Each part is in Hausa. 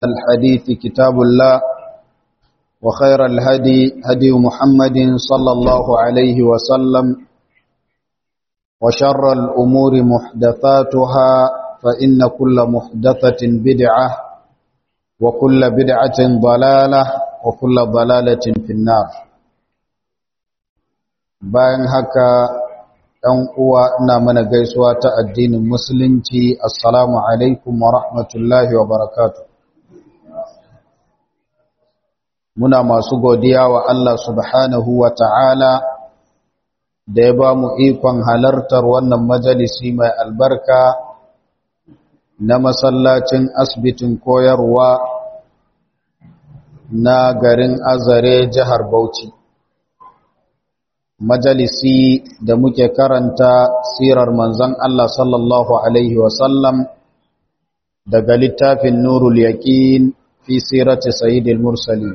الحديث كتاب الله وخير الهدي هدي محمد صلى الله عليه وسلم وشر الأمور محدثاتها فإن كل محدثة بدعة وكل بدعة ضلالة وكل ضلالة في النار bayan haka ɗan uwa ina mana gaisuwa ta addinin musulunci assalamu alaikum wa rahmatullahi wa barakatuh muna masu godiya wa Allah subhanahu wa ta'ala da ya ba mu ikon halartar wannan majalisi mai albarka na masallacin asibitin koyarwa na garin azare jihar Bauchi. Majalisi da muke karanta sirar manzon Allah sallallahu Alaihi wasallam daga littafin Nurul Yaƙin fi sirati Sayyidil Mursalin.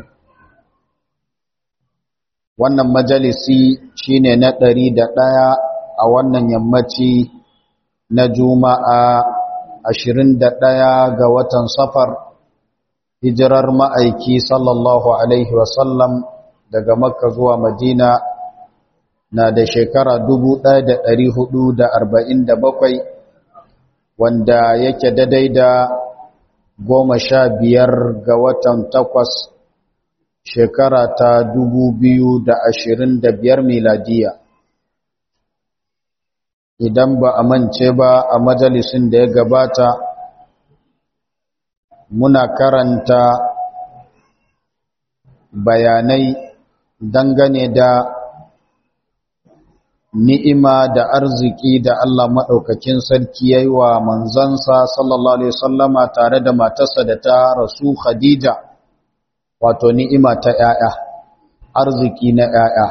wannan majalisi shine na ɗari da ɗaya a wannan yammaci na juma'a ashirin da ɗaya ga watan safar hijirar ma'aiki sallallahu alaihi wasallam daga makka zuwa madina na da shekara dubu ɗaya da ɗari hudu da arba'in da bakwai wanda yake daidai da goma sha biyar ga watan takwas shekara ta dubu biyu da ashirin da biyar miladiya idan ba a mance ba a majalisun da ya gabata muna karanta bayanai dangane da ni'ima da arziki da Allah maɗaukakin sarki ya yi wa manzansa sallallahu Alaihi wasallama tare da matarsa da ta rasu Khadija wato ni'ima ta ‘ya'ya, arziki na ‘ya'ya.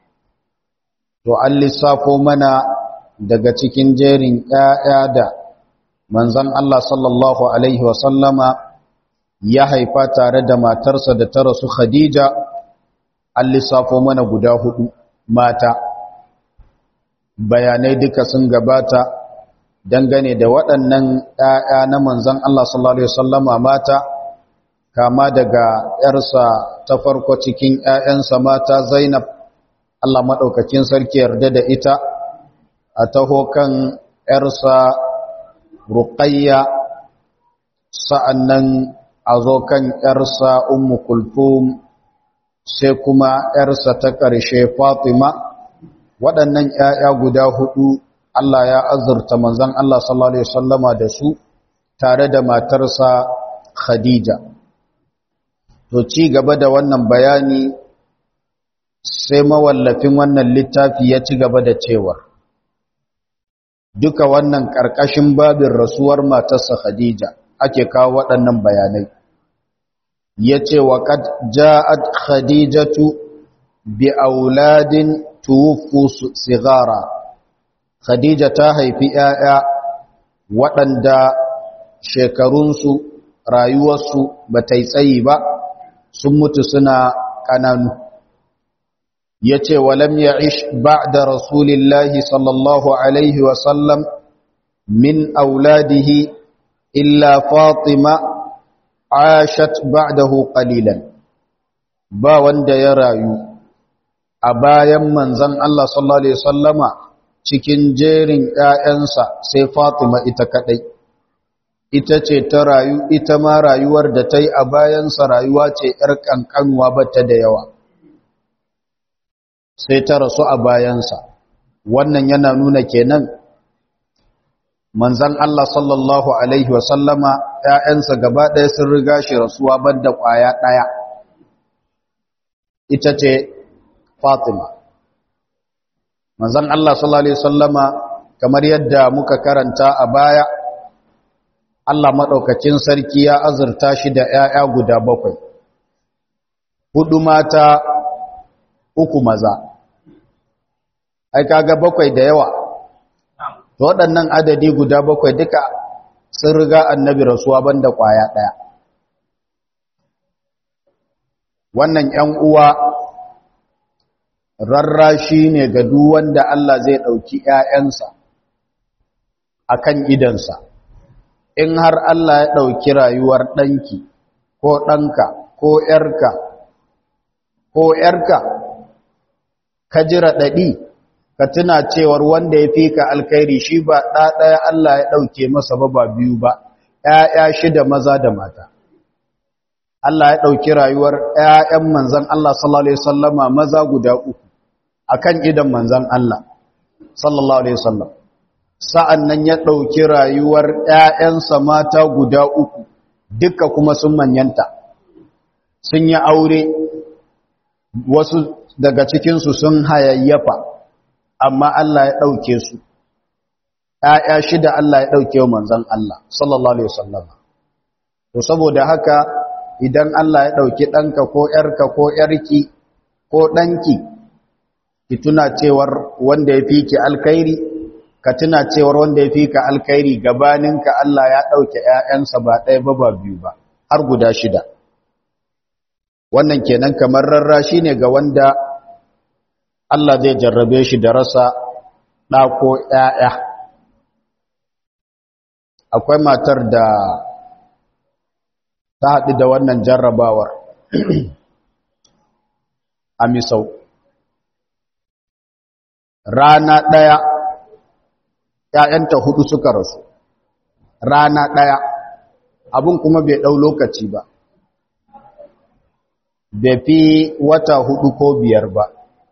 To, an lissafo mana daga cikin jerin ‘ya'ya da manzan Allah sallallahu Alaihi wasallama ya haifa tare da matarsa da ta rasu Khadija, an lissafo mana guda hudu mata. Bayanai duka sun gabata dangane da waɗannan ‘ya'ya na manzan Allah sallallahu Alaihi wasallama mata. kama daga ‘yarsa ta farko cikin ‘ya'yansa mata Zainab, Allah maɗaukakin sarki yarda da ita, a taho kan ‘yarsa Ruqayya, sa'an nan a zo kan ‘yarsa Ummu Kulthum, sai kuma ‘yarsa ta ƙarshe Fatima, waɗannan ‘ya'ya guda huɗu Allah ya azurta manzan Allah sallallahu Alaihi Wasallama da su tare da matarsa Khadija. To ci gaba da wannan bayani sai mawallafin wannan littafi ya ci gaba da cewar duka wannan ƙarƙashin babin rasuwar matarsa Khadija ake kawo waɗannan bayanai ya ce wa qad ja'at khadijatu bi auladin tuwfu sigara Khadija ta haifi 'ya'ya waɗanda shekarunsu rayuwarsu ba ta yi tsayi ba sun mutu suna ƙananu ya ce walam ya ish ba da rasulillahi sallallahu alaihi wasallam min auladihi illa fatima ashat ba'dahu qalilan ba wanda ya rayu a bayan manzon Allah sallallahu alaihi wasallama cikin jerin ƴaƴansa sai fatima ita kadai ita ce ta rayu ita ma rayuwar da ta yi a bayansa rayuwa ce ‘yar ƙanƙanuwa ba ta da yawa sai ta rasu a bayansa wannan yana nuna kenan manzan Allah sallallahu Alaihi wasallama ‘ya'yansa gaba ɗaya sun riga shi rasuwa ban da ƙwaya ɗaya ita ce fatima manzan Allah sallallahu Alaihi wasallama kamar yadda muka karanta a baya Allah maɗaukacin sarki ya azurta shi da ‘ya'ya guda bakwai, hudu mata uku maza, ai kaga bakwai da yawa, waɗannan adadi guda bakwai duka sun riga annabi rasuwa banda ƙwaya ɗaya. Wannan ‘yan uwa rarrashi ne ga duk wanda Allah zai ɗauki ‘ya'yansa a kan idansa. in har Allah ya ɗauki rayuwar ɗanki ko ɗanka ko ‘yarka ko ‘yarka ka jira ɗaɗi ka tuna cewar wanda ya fi ka alkairi shi ba ɗaɗaya Allah ya ɗauke masa ba ba biyu ba ‘ya'ya shida maza da mata Allah ya ɗauki rayuwar ‘ya'yan manzan Allah sallallahu Alaihi wasallama maza guda uku a kan idan manzan Allah sallallahu Alaihi wasallam sa'an nan ya ɗauki rayuwar ‘ya'yansa mata guda uku duka kuma sun manyanta sun yi aure wasu daga cikinsu sun hayayyafa amma Allah ya ɗauke su ‘ya'ya shida Allah ya ɗauke wa manzan Allah sallallahu Alaihi wasallama to saboda haka idan Allah ya ɗauki ɗanka ko ‘yarka ko ‘yarki ko ɗanki ki tuna cewar wanda ya fi ki alkairi ka tuna cewar wanda ya fi ka alkairi gabaninka Allah ya ɗauke ‘ya'yansa ba ɗaya ba ba biyu ba har guda shida wannan kenan kamar rarrashi ne ga wanda Allah zai jarrabe shi da rasa ɗa ko ‘ya'ya akwai matar da ta haɗu da wannan jarrabawar a misau rana ɗaya ‘ya'yanta hudu suka rasu rana ɗaya abin kuma bai ɗau lokaci ba bai fi wata hudu ko biyar ba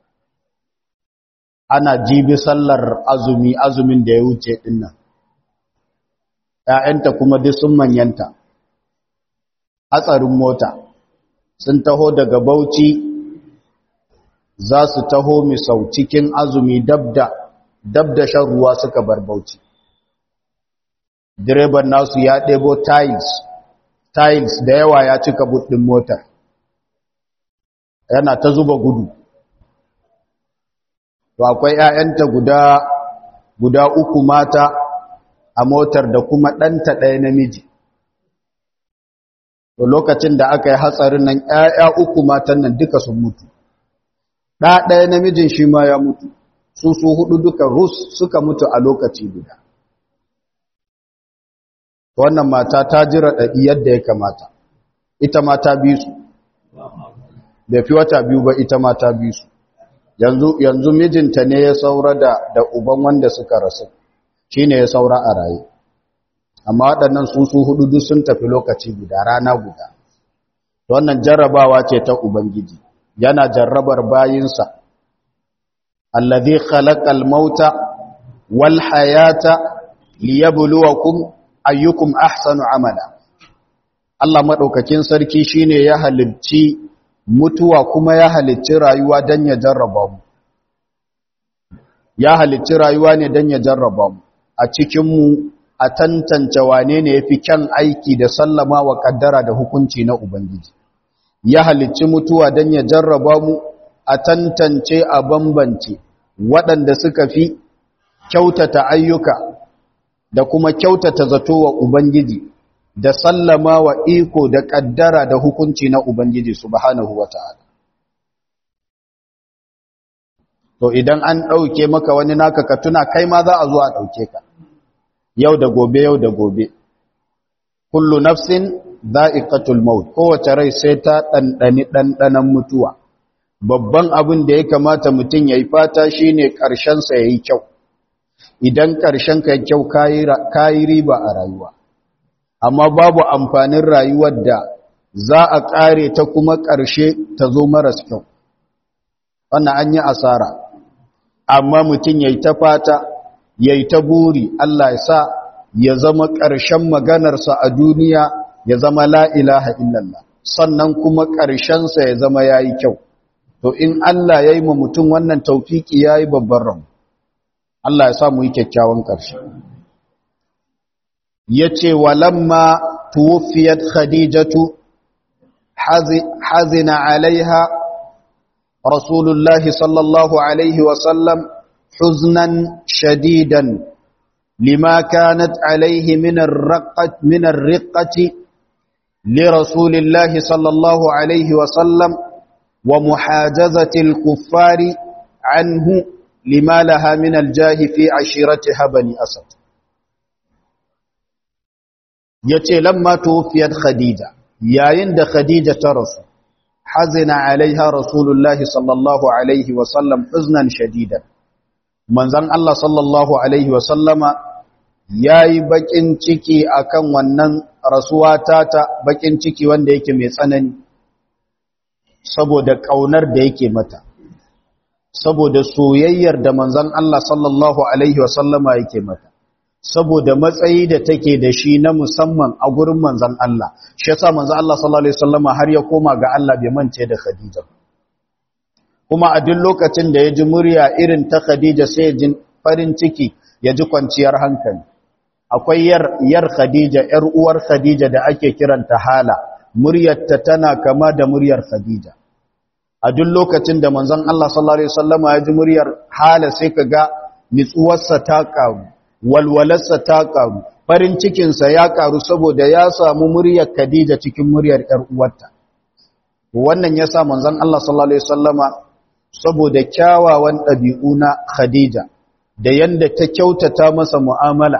ana jibi sallar azumi azumin da ya wuce ɗinnan ‘ya'yanta kuma duk sun manyanta hatsarin mota sun taho daga bauchi za su taho misau cikin azumi dabda dabda shan ruwa suka bar bauchi direban nasu ya ɗebo tiles tiles da yawa ya cika buɗin motar yana ta zuba gudu to akwai 'ya'yanta guda guda uku mata a motar da kuma ɗanta ɗaya namiji to lokacin da aka yi hatsarin nan ‘ya'ya uku matan nan duka sun mutu ɗa ɗaya namijin shi ma ya mutu su su hudu duka rus suka mutu a lokaci guda wannan mata ta jira ɗaɗi yadda ya kamata ita mata bi su da fi wata biyu ba ita mata bi su yanzu mijinta ne ya saura da da uban wanda suka rasu shi ne ya saura a raye amma waɗannan su su hudu duk sun tafi lokaci guda rana guda wannan jarrabawa ce ta ubangiji yana jarrabar bayinsa allazi khalaqal mauta wal hayata liyabluwakum ayyukum ahsanu amala Allah madaukakin sarki shine ya halicci mutuwa kuma ya halicci rayuwa dan ya jarraba mu ya halicci rayuwa ne dan ya jarraba mu a cikin mu a tantance wane ne yafi kyan aiki da sallama wa kaddara da hukunci na ubangiji ya halicci mutuwa dan ya jarraba mu a tantance a bambance waɗanda suka fi kyautata ayyuka da kuma kyautata zato wa ubangiji da sallama wa iko da kaddara da hukunci na ubangiji subhanahu wata'ala to idan an ɗauke maka wani naka ka tuna kai ma za a zo a ɗauke ka yau da gobe yau da gobe kullu nafsin za'iqatul maut kowace rai sai ta ɗanɗani ɗanɗanan mutuwa babban abin da ya kamata mutum ya yi fata shine ƙarshensa ya yi kyau idan ƙarshen ka kyau kayi riba a rayuwa amma babu amfanin rayuwar da za a ƙare ta kuma ƙarshe ta zo maras kyau wannan an yi asara amma mutum ya yi ta fata ya yi ta buri Allah ya sa ya zama ƙarshen maganarsa a duniya ya zama la'ilaha illallah sannan kuma ƙarshensa ya zama ya yi kyau to in Allah ya yi ma mutum wannan taufiki ya yi babban ramu Allah ya sa mu yi kyakkyawan ƙarshe ya ce walamma tuwufiyat khadijatu hazina alaiha rasulullahi sallallahu alaihi wasallam huznan shadidan lima kanat alaihi min ar-riqqati li rasulillahi sallallahu alaihi wasallam wa muhajazati al-kuffari anhu lima laha min aljahi fi ashiratiha bani asad yace lamma tuwfiyat khadija yayin da khadija ta rasu hazina alaiha rasulullahi sallallahu alaihi wasallam huznan shadidan manzan Allah sallallahu alaihi wasallama ya yi bakin ciki akan wannan rasuwa tata bakin ciki wanda yake mai tsanani saboda ƙaunar da yake mata saboda soyayyar da manzan Allah sallallahu alaihi wasallama yake mata saboda matsayi da take da shi na musamman a gurin manzan Allah shi yasa manzan Allah sallallahu alaihi wasallama har ya koma ga Allah bai mance da Khadija kuma a duk lokacin da ya ji murya irin ta Khadija sai ya ji farin ciki ya ji kwanciyar hankali akwai yar yar Khadija yar uwar Khadija da ake kiranta Hala muryarta tana kama da muryar Khadija a duk lokacin da manzon Allah sallallahu alaihi wasallama ya ji muryar Hala sai kaga nitsuwarsa ta karu walwalarsa ta karu farin cikinsa ya karu saboda ya samu muryar Khadija cikin muryar yar uwarta wannan yasa manzon Allah sallallahu alaihi wasallama saboda kyawawan ɗabi'u na Khadija da yadda ta kyautata masa mu'amala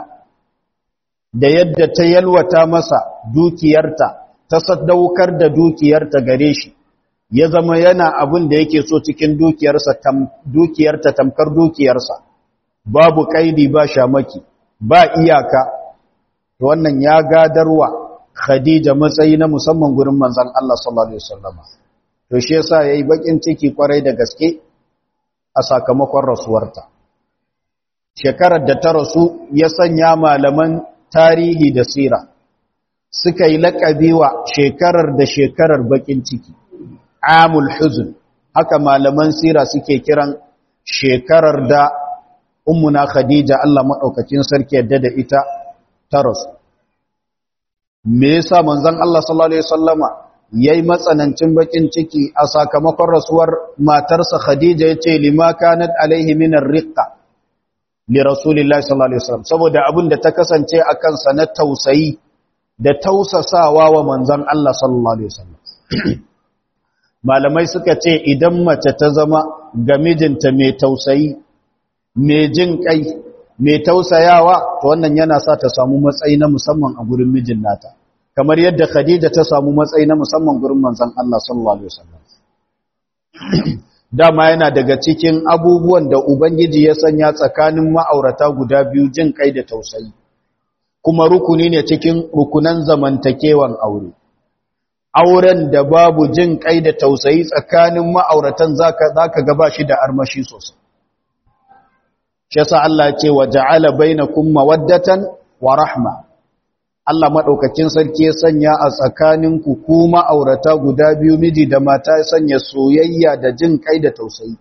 da yadda ta yalwata masa dukiyarta ta sadaukar da dukiyarta gare shi ya zama yana abin da yake so cikin dukiyarsa dukiyarta tamkar dukiyarsa babu kaidi ba shamaki ba iyaka to wannan ya gadarwa Khadija matsayi na musamman gurin manzon Allah sallallahu alaihi wasallam to shi yasa yayi bakin ciki kwarai da gaske a sakamakon rasuwarta shekarar da ta rasu ya sanya malaman tarihi da sira suka yi laƙabi wa shekarar da shekarar bakin ciki amul huzn haka malaman sira suke kiran shekarar da ummuna khadija Allah madaukakin sarki yadda da ita ta rasu me yasa manzon Allah sallallahu alaihi wasallama yayi matsanancin bakin ciki a sakamakon rasuwar matarsa Khadija yace lima kanat alaihi min ar-riqqa li rasulillahi sallallahu alaihi wasallam saboda abin da ta kasance akan sa na tausayi da tausasawa wa manzon Allah sallallahu alaihi wasallam malamai suka ce idan mace ta zama ga mijinta mai tausayi mai jin kai mai tausayawa to wannan yana sa ta samu matsayi na musamman a gurin mijin nata kamar yadda Khadija ta samu matsayi na musamman gurin manzon Allah sallallahu alaihi wasallam dama yana daga cikin abubuwan da ubangiji ya sanya tsakanin ma'aurata guda biyu jin kai da tausayi kuma rukuni ne cikin rukunan zamantakewan aure auren da babu jin kai da tausayi tsakanin ma'auratan zaka zaka ga ba shi da armashi sosai shi yasa Allah ya ce wa ja'ala bainakum mawaddatan wa rahma Allah maɗaukakin sarki ya sanya a tsakaninku ku ma'aurata guda biyu miji da mata ya sanya soyayya da jin kai da tausayi.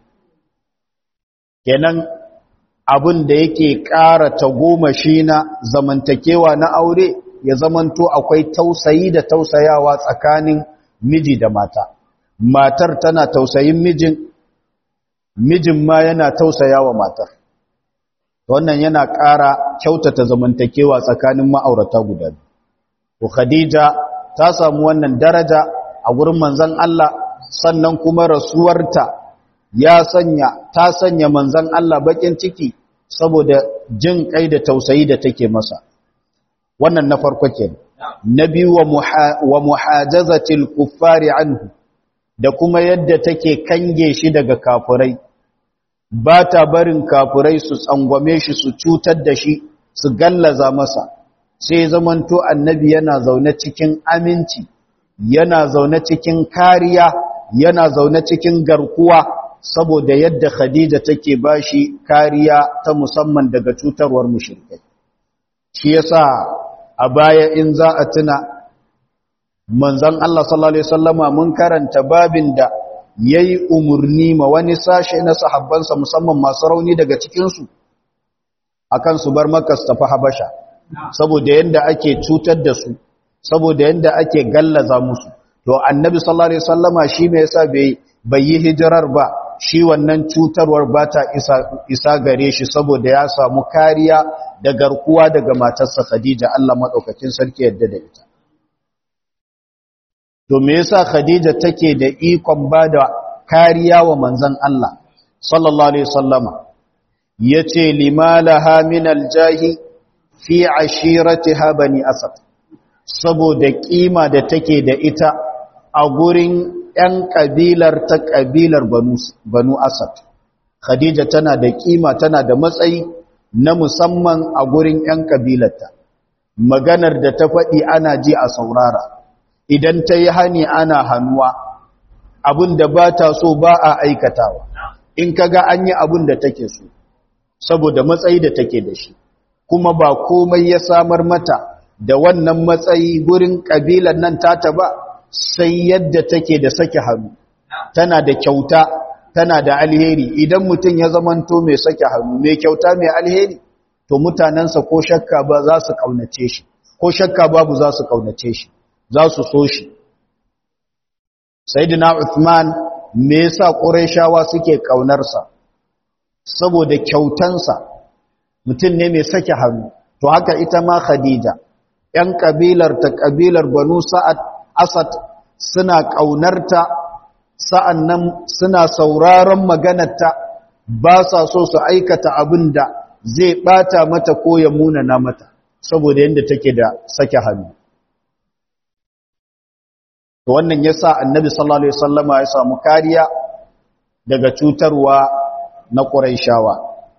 Kenan abin da yake ƙara tagomashi na zamantakewa na aure ya zamanto akwai tausayi da tausayawa tsakanin miji da mata. Matar tana tausayin mijin, mijin ma yana tausayawa matar. wannan yana ƙara kyautata zamantakewa tsakanin ma'aurata guda biyu. To Khadija ta samu wannan daraja a gurin manzon Allah sannan kuma rasuwarta ya sanya ta sanya manzon Allah bakin ciki saboda jin kai da tausayi da take masa. Wannan na farko kenan. Na biyu wa muhajazatil kuffari anhu da kuma yadda take kange shi daga kafurai. ba ta barin kafurai su tsangwame shi su cutar da shi su gallaza masa sai zamanto annabi yana zaune cikin aminci yana zaune cikin kariya yana zaune cikin garkuwa saboda yadda khadija take bashi kariya ta musamman daga cutarwar mushrikai shi yasa a baya in za a tuna manzon Allah sallallahu alaihi wasallama mun karanta babin da ya yi umarni ma wani sashe na sahabbansa musamman masu rauni daga cikinsu a kan su bar makas tafi habasha saboda yadda ake cutar da su saboda yadda ake gallaza musu to annabi sallallahu alaihi wasallama shi me yasa bai bai yi hijirar ba shi wannan cutarwar ba ta isa, isa gare shi saboda ya samu kariya da garkuwa daga matarsa Khadija Allah madaukakin sarki yadda da ita to me yasa Khadija take da ikon bada kariya wa manzon Allah sallallahu alaihi wasallama yace limalaha min aljahi fi ashiratiha bani asad saboda kima da take da ita a gurin ‘yan ƙabilar ta ƙabilar banu asad khadija tana da kima tana da matsayi na musamman a gurin ‘yan ƙabilarta maganar da ta faɗi ana ji a saurara idan ta yi hani ana hannuwa abin da ba ta so ba a aikatawa in kaga an yi abin da take so saboda matsayi da take da shi kuma ba komai ya samar mata da wannan matsayi gurin ƙabilar nan tata ba sai yadda take da sake hannu tana da kyauta tana da alheri idan mutum ya zamanto mai sake hannu mai kyauta mai alheri to mutanensa ko shakka ba za su kaunace shi ko shakka babu za su kaunace shi za su so shi sayyidina Uthman me yasa Qurayshawa suke kaunarsa saboda kyautansa mutum ne mai sake hannu to haka ita ma Khadija ‘yan ƙabilar ta ƙabilar Banu Sa'ad Asad suna ƙaunarta sa'an nan suna sauraron maganarta ba sa so su aikata abin da zai ɓata mata ko ya munana mata saboda yadda take da sake hannu. Wannan ya sa annabi sallallahu Alaihi wasallama ya samu kariya daga cutarwa na ƙuraishawa.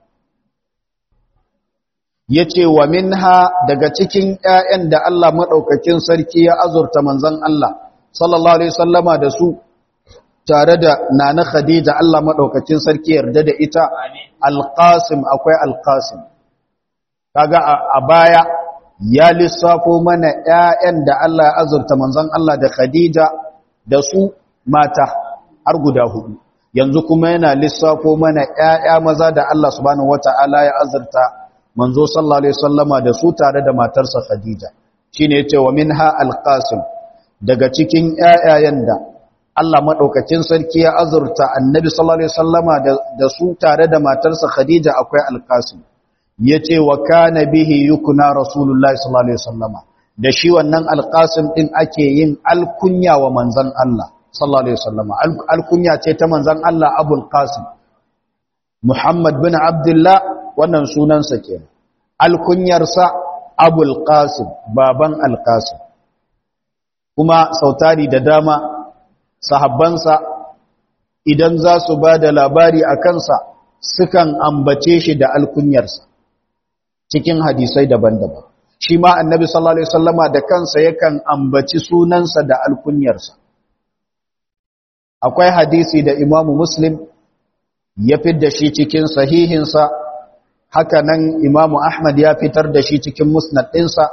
ya ce wa minha daga cikin ‘ya'yan da Allah maɗaukakin sarki ya azurta manzan Allah, sallallahu Alaihi sallama da su tare da nana Khadija Allah maɗaukakin sarki yarda da ita, alƙasim akwai alƙasim. Kaga a baya ya lissafo mana ‘ya'yan da Allah ya azurta manzan Allah da Khadija da su mata har guda hudu. Yanzu kuma yana lissafo mana ‘ya'ya maza da Allah subhanahu wata'ala ya azurta manzo sallallahu alaihi wasallama da su tare da matarsa Khadija shine yace wa minha alqasim daga cikin ƴaƴayen da Allah madaukakin sarki ya azurta annabi sallallahu alaihi wasallama da su tare da matarsa Khadija akwai alqasim yace wa kana bihi yukna rasulullahi sallallahu alaihi wasallama da shi wannan alqasim din ake yin alkunya wa manzon Allah sallallahu alaihi wasallama alkunya ce ta manzon Allah abul qasim Muhammad bin Abdullah wannan sunansa ke alkunyarsa abul qasim baban alqasim kuma sautari da dama sahabbansa idan za su ba da labari a kansa sukan ambace shi da alkunyarsa cikin hadisai daban-daban shi ma annabi sallallahu alaihi wasallama da kansa yakan ambaci sunansa da alkunyarsa akwai hadisi da imamu muslim ya fidda shi cikin sahihinsa haka nan imamu ahmad ya fitar da shi cikin musnad ɗinsa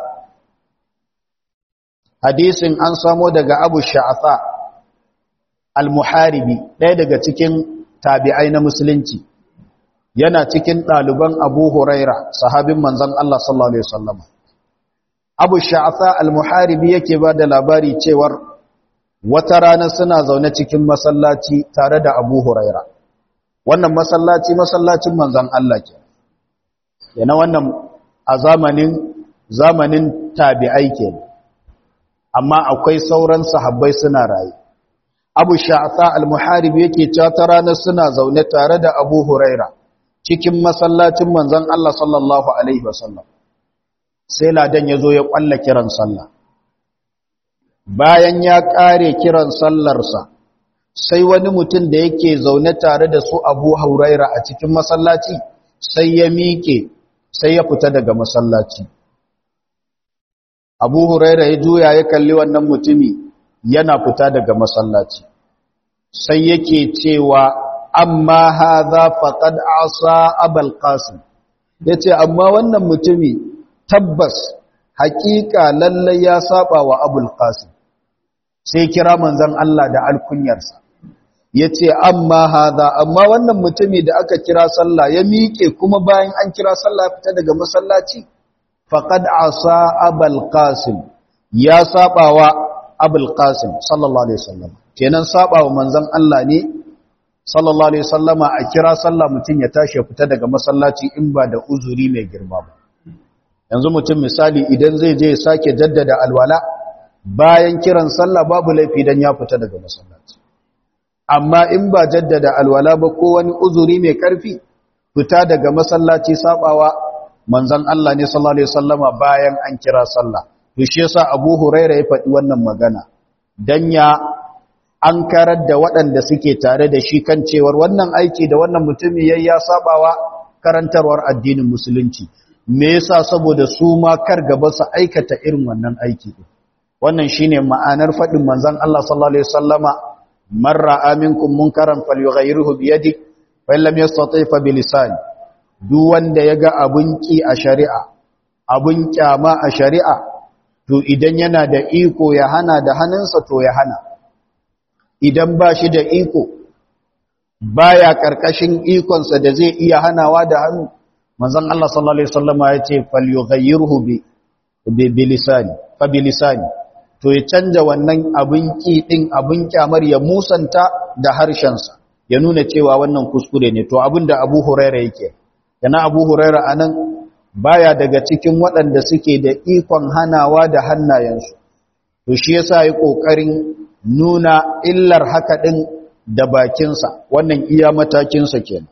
hadisin an samo daga abu sha'afa al-muharibi ɗaya daga cikin tabi'ai na musulunci yana cikin ɗaliban abu huraira sahabin manzan Allah sallallahu Alaihi wasallam abu sha'afa al-muharibi yake ba da labari cewar wata rana suna zaune cikin masallaci tare da abu huraira wannan masallaci masallacin manzan Allah ke yana wannan a zamanin zamanin tabi'ai ke amma akwai sauran sahabbai suna rayu abu sha'asa al-muharib yake cewa ta ranar suna zaune tare da abu huraira cikin masallacin manzan Allah sallallahu alaihi wasallam sai ladan ya zo ya kwalla kiran sallah bayan ya kare kiran sallarsa sai wani mutum da yake zaune tare da su abu huraira a cikin masallaci sai ya miƙe sai ya fita daga masallaci abu huraira ya juya ya kalli wannan mutumi yana fita daga masallaci sai yake cewa amma haza faqad asa abul qasim yace amma wannan mutumi tabbas haƙiƙa lalle ya saba wa abul qasim sai kira manzon Allah da alkunyarsa yace amma haza amma wannan mutumi da aka kira sallah ya miƙe kuma bayan an kira sallah fita daga masallaci faqad asa abul qasim ya saba wa abul qasim sallallahu alaihi wasallam kenan saba wa manzon Allah ne sallallahu alaihi wasallama a kira sallah mutum ya tashi ya fita daga masallaci in ba da uzuri mai girma ba yanzu mutum misali idan zai je ya sake jaddada alwala bayan kiran sallah babu laifi dan ya fita daga masallaci amma in ba jaddada alwala ba ko wani uzuri mai karfi fita daga masallaci sabawa manzon Allah ne sallallahu alaihi wasallama bayan an kira sallah to shi yasa Abu Huraira ya faɗi wannan magana dan ya an karar da waɗanda suke tare da shi kan cewar wannan aiki da wannan mutumi yayi ya sabawa karantarwar addinin musulunci me yasa saboda su ma kar gaba su aikata irin wannan aiki wannan shine ma'anar faɗin manzon Allah sallallahu alaihi wasallama man ra'a minkum munkaran falyughayyirhu bi yadihi fa lam yastati fa bi lisani duk wanda yaga abun ki a shari'a abun kyama a shari'a to idan yana da iko ya hana da hannunsa to ya hana idan ba shi da iko baya karkashin ikonsa da zai iya hanawa da hannu manzon Allah sallallahu alaihi wasallama ya ce falyughayyirhu bi bi lisani fa bi lisani to ya canja wannan abin ki din abin kyamar ya musanta da harshensa ya nuna cewa wannan kuskure ne to abinda Abu Huraira yake yana Abu Huraira anan baya daga cikin waɗanda suke da ikon hanawa da hannayensu to shi yasa yi kokarin nuna illar haka din da bakinsa wannan iya matakinsa kenan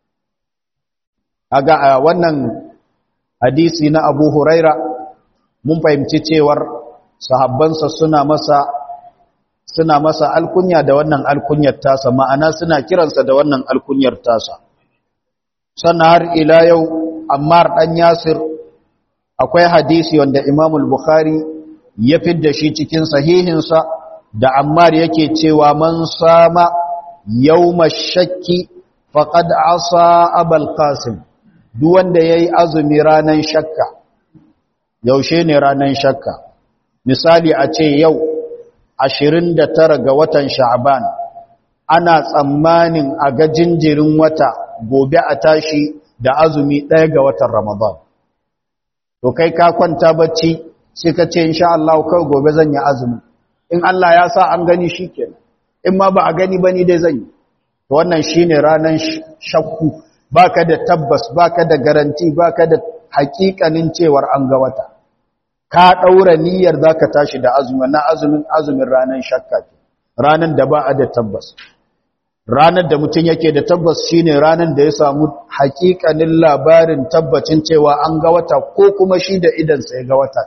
aga a wannan hadisi na Abu Huraira mun fahimci cewar sahabbansa suna masa suna masa alkunya da wannan alkunyar tasa ma'ana suna kiransa da wannan alkunyar tasa sannan har ila yau Ammar dan Yasir akwai hadisi wanda Imam al-Bukhari ya fidda shi cikin sahihinsa da Ammar yake cewa man sama yawma shakki faqad asa Abul Qasim duk wanda yayi azumi ranan shakka yaushe ne ranan shakka misali a ce yau 29 ga watan Sha'ban ana tsammanin a ga jinjirin wata gobe a tashi da azumi ɗaya ga watan Ramadan to kai ka kwanta bacci sai ka ce insha Allah kai gobe zan yi azumi in Allah ya sa an gani shikenan in ma ba a gani bane dai zan yi to wannan shine ranan shakku baka da tabbas baka da garanti baka da hakikanin cewar an ga wata ka daura niyyar zaka tashi da azumi na azumin azumin ranan shakka ranan da ba a da tabbas ranar da mutum yake da tabbas shine ranar da ya samu hakikanin labarin tabbacin cewa an ga wata ko kuma shi da idansa ya ga wata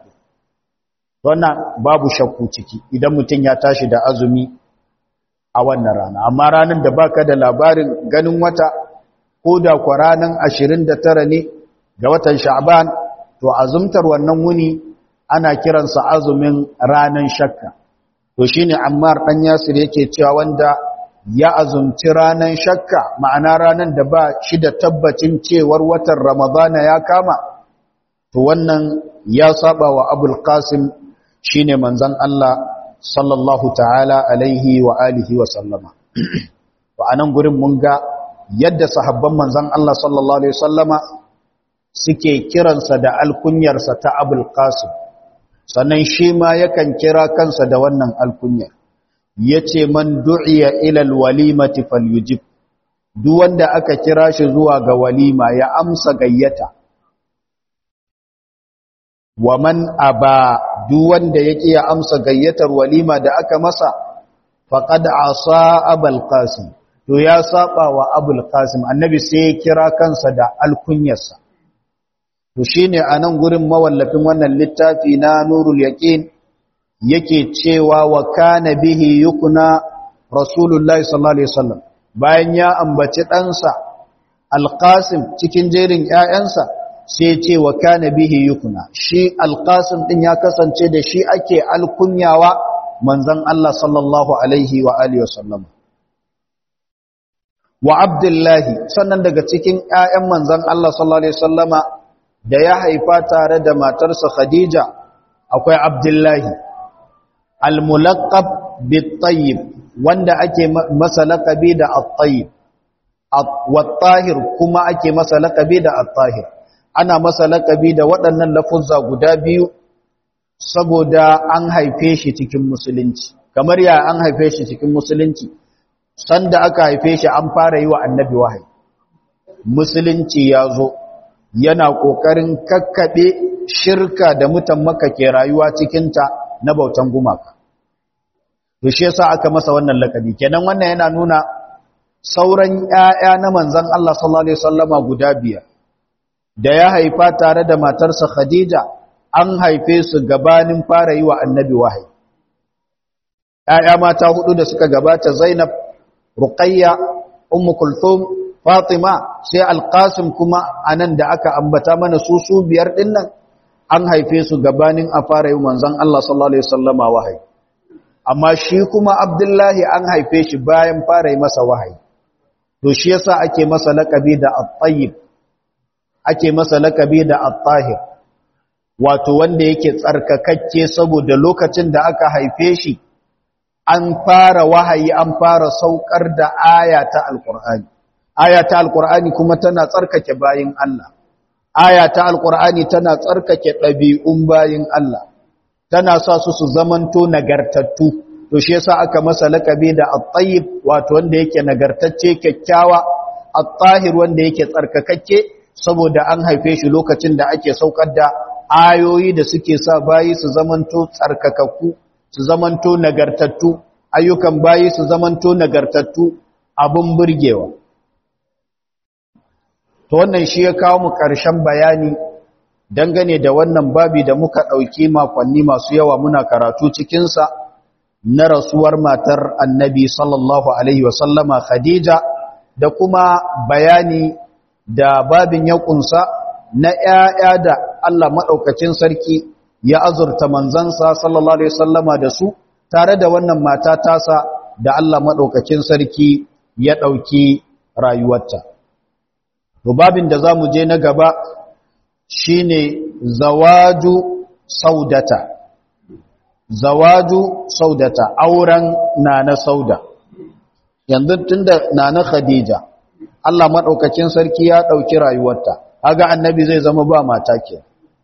wannan babu shakku ciki idan mutum ya tashi da azumi a wannan rana amma ranar da baka da labarin ganin wata ko da kwa ranar 29 ne ga watan sha'ban to azumtar wannan wuni ana kiransa azumin ranar shakka to shine ammar dan yasir yake cewa wanda ya azumci ranar shakka ma'ana ranar da ba shi da tabbacin cewar watan ramadana ya kama to wannan ya saba wa abul qasim shine manzon Allah sallallahu ta'ala alaihi wa alihi wa sallama to anan gurin mun ga yadda sahabban manzon Allah sallallahu alaihi sallama suke kiransa da alkunyarsa ta abul qasim sannan shi ma yakan kira kansa da wannan alkunyar yace man du'iya ila alwalimati falyujib duk wanda aka kira shi zuwa ga walima ya amsa gayyata wa man aba duk wanda yake ya amsa gayyatar walima da aka masa faqad asa abul qasim to ya saba wa abul qasim annabi sai ya kira kansa da alkunyarsa to shine anan gurin mawallafin wannan littafi na nurul yaqin yake cewa wa kana bihi yukuna rasulullahi sallallahu alaihi wasallam bayan ya ambaci ɗansa alqasim cikin jerin ƴaƴansa sai ce wa kana bihi yukuna shi alqasim din ya kasance da shi ake alkunyawa manzon Allah sallallahu alaihi wa alihi wasallam wa abdullahi sannan daga cikin ƴaƴan manzon Allah sallallahu alaihi wasallama da ya haifa tare da matarsa Khadija akwai abdullahi al-mulaqab bit-tayyib wanda ake masa laqabi da at-tayyib wat-tahir kuma ake masa laqabi da at-tahir ana masa laqabi da waɗannan lafuzza guda biyu saboda an haife shi cikin musulunci kamar ya an haife shi cikin musulunci sanda aka haife shi an fara yi wa annabi wahayi musulunci ya zo yana ƙoƙarin kakkaɓe shirka da mutan maka ke rayuwa cikinta na bautan gumaka to shi yasa aka masa wannan lakabi kenan wannan yana nuna sauran ƴaƴa na manzon Allah sallallahu alaihi wasallama guda biyar da ya haifa tare da matarsa Khadija an haife su gabanin fara yi wa annabi wahayi ‘ya'ya mata hudu da suka gabata zainab ruqayya ummu kulthum fatima sai alqasim kuma anan da aka ambata mana su su biyar dinnan an haife su gabanin a fara yi manzon Allah sallallahu alaihi wasallama wahayi amma shi kuma abdullahi an haife shi bayan fara yi masa wahayi to shi yasa ake masa laqabi da at-tayyib ake masa laqabi da at-tahir wato wanda yake tsarkakakke saboda lokacin da aka haife shi an fara wahayi an fara saukar da aya ta alqur'ani aya ta alqur'ani kuma tana tsarkake bayin Allah aya ta alqur'ani tana tsarkake ɗabi'un bayin Allah tana sa su su zamanto nagartattu to shi yasa aka masa lakabi da at-tayyib wato wanda yake nagartacce kyakkyawa at-tahir wanda yake tsarkakakke saboda an haife shi lokacin da ake saukar da ayoyi da suke sa bayi su zamanto tsarkakakku su zamanto nagartattu ayyukan bayi su zamanto nagartattu abun burgewa to wannan shi ya kawo mu ƙarshen bayani dangane da wannan babi da muka ɗauki makonni masu yawa muna karatu cikinsa na rasuwar matar annabi sallallahu alaihi wasallama khadija da kuma bayani da babin ya ƙunsa na ‘ya'ya da Allah maɗaukacin sarki ya azurta manzansa sallallahu alaihi wasallama da su tare da wannan mata tasa da Allah maɗaukacin sarki ya ɗauki rayuwarta. babin da za mu je na gaba shine zawaju saudata zawaju saudata auren nana sauda yanzu tunda nana khadija Allah madaukakin sarki ya dauki rayuwarta kaga annabi zai zama ba mata ke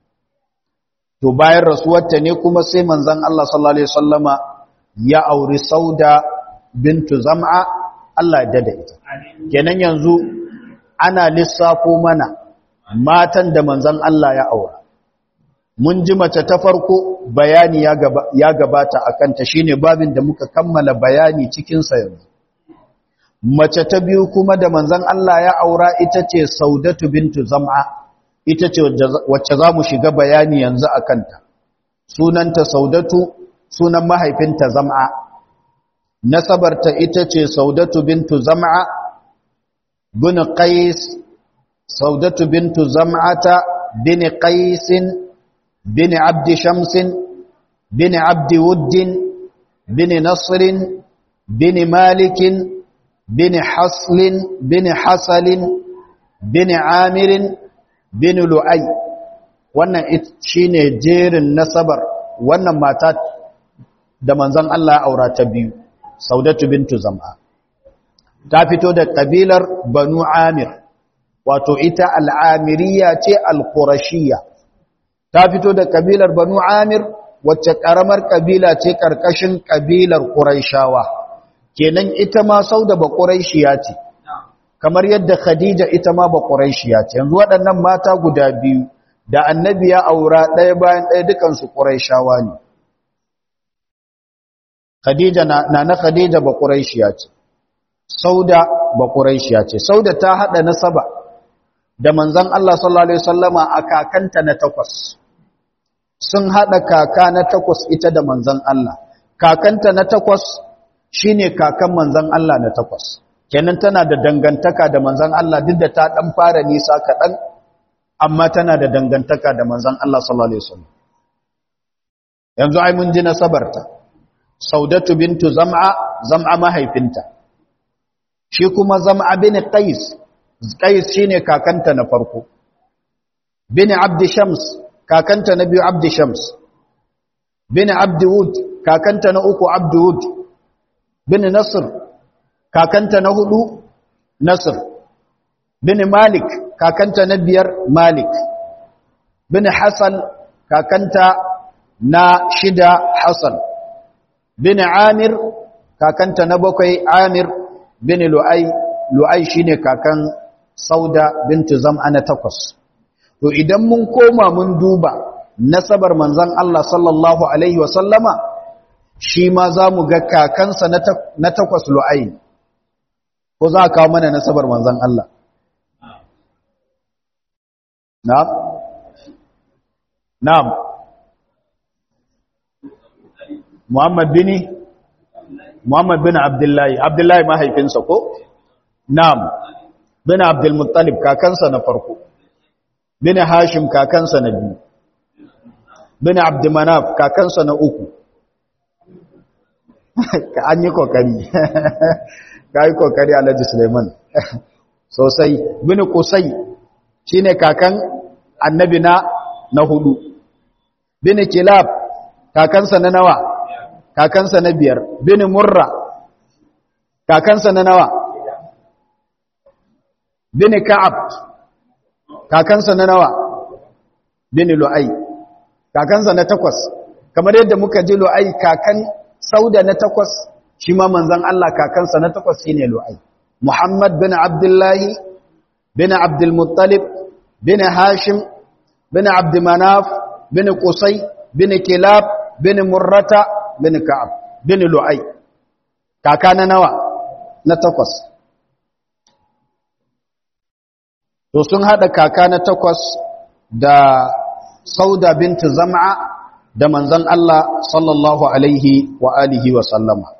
to bayan rasuwarta ne kuma sai manzon Allah sallallahu alaihi wasallama ya auri sauda bintu zam'a Allah ya dada ita kenan yanzu ana lissafo mana matan da manzan Allah ya aura mun ji mace ta farko bayani ya gabata a kanta shine babin da muka kammala bayani cikinsa yanzu mace ta biyu kuma da manzan Allah ya aura ita ce saudatu bintu zam'a ita ce wacce za mu shiga bayani yanzu a kanta sunanta saudatu sunan mahaifinta zam'a nasabarta ita ce saudatu bintu zam'a bin qais saudatu bintu zam'ata bin qais bin abd shams bin abd wudd bin nasr bin malik bin hasl bin hasal bin amir bin lu'ay wannan shine jerin nasabar wannan mata da manzon Allah ya aura ta biyu saudatu bintu zam'a ta fito da kabilar banu amir wato ita al'amiriya ce al-qurashiyya ta fito da kabilar banu amir wacce karamar kabila ce karkashin kabilar quraishawa kenan ita ma sauda ba quraishiya ce kamar yadda khadija ita ma ba quraishiya ce yanzu waɗannan mata guda biyu da annabi ya aura ɗaya bayan ɗaya dukansu quraishawa ne khadija na na khadija ba quraishiya ce sauda ba quraishiya ce sauda ta hada nasaba da manzon Allah sallallahu alaihi wasallama a kakanta na takwas sun hada kaka na takwas ita da manzon Allah kakanta na takwas shine kakan manzon Allah na takwas kenan tana da dangantaka da manzon Allah duk da ta dan fara nisa kadan amma tana da dangantaka da manzon Allah sallallahu alaihi wasallam yanzu ai mun ji nasabarta saudatu bintu zam'a zam'a mahaifinta shi kuma zam'a bin qais qais shine kakanta na farko bin abd shams kakanta na biyu abd shams bin abd wud kakanta na uku abd wud bin nasr kakanta na hudu nasr bin malik kakanta na biyar malik bin hasan kakanta na shida hasan bin amir kakanta na bakwai amir bin lu'ai lu'ai shine kakan sauda bintu zam'a na takwas to idan mun koma mun duba nasabar manzon Allah sallallahu alaihi wasallama shi ma za mu ga kakansa na takwas lu'ai ko za a kawo mana nasabar manzon Allah na'am na'am Muhammad bin Muhammad bin Abdullahi Abdullahi mahaifinsa ko Na'am bin Abdul Muttalib kakansa na farko bin Hashim kakansa na biyu bin Abd Manaf kakansa na uku ka an yi kokari ka yi kokari Alhaji Suleiman sosai bin Qusay shine kakan annabi na na hudu bin Kilab kakansa na nawa kakansa na biyar bin Murra kakansa na nawa bin Ka'ab kakansa na nawa bin Lu'ay kakansa na takwas kamar yadda muka ji Lu'ay kakan Sauda na takwas shi ma manzon Allah kakansa na takwas shine Lu'ay Muhammad bin Abdullah bin Abdul Muttalib bin Hashim bin Abd Manaf bin Qusay bin Kilab bin Murrata bin Ka'ab bin Lu'ay kaka na nawa na takwas to sun hada kaka na takwas da Sauda binti Zam'a da manzon Allah sallallahu alaihi wa alihi wa sallama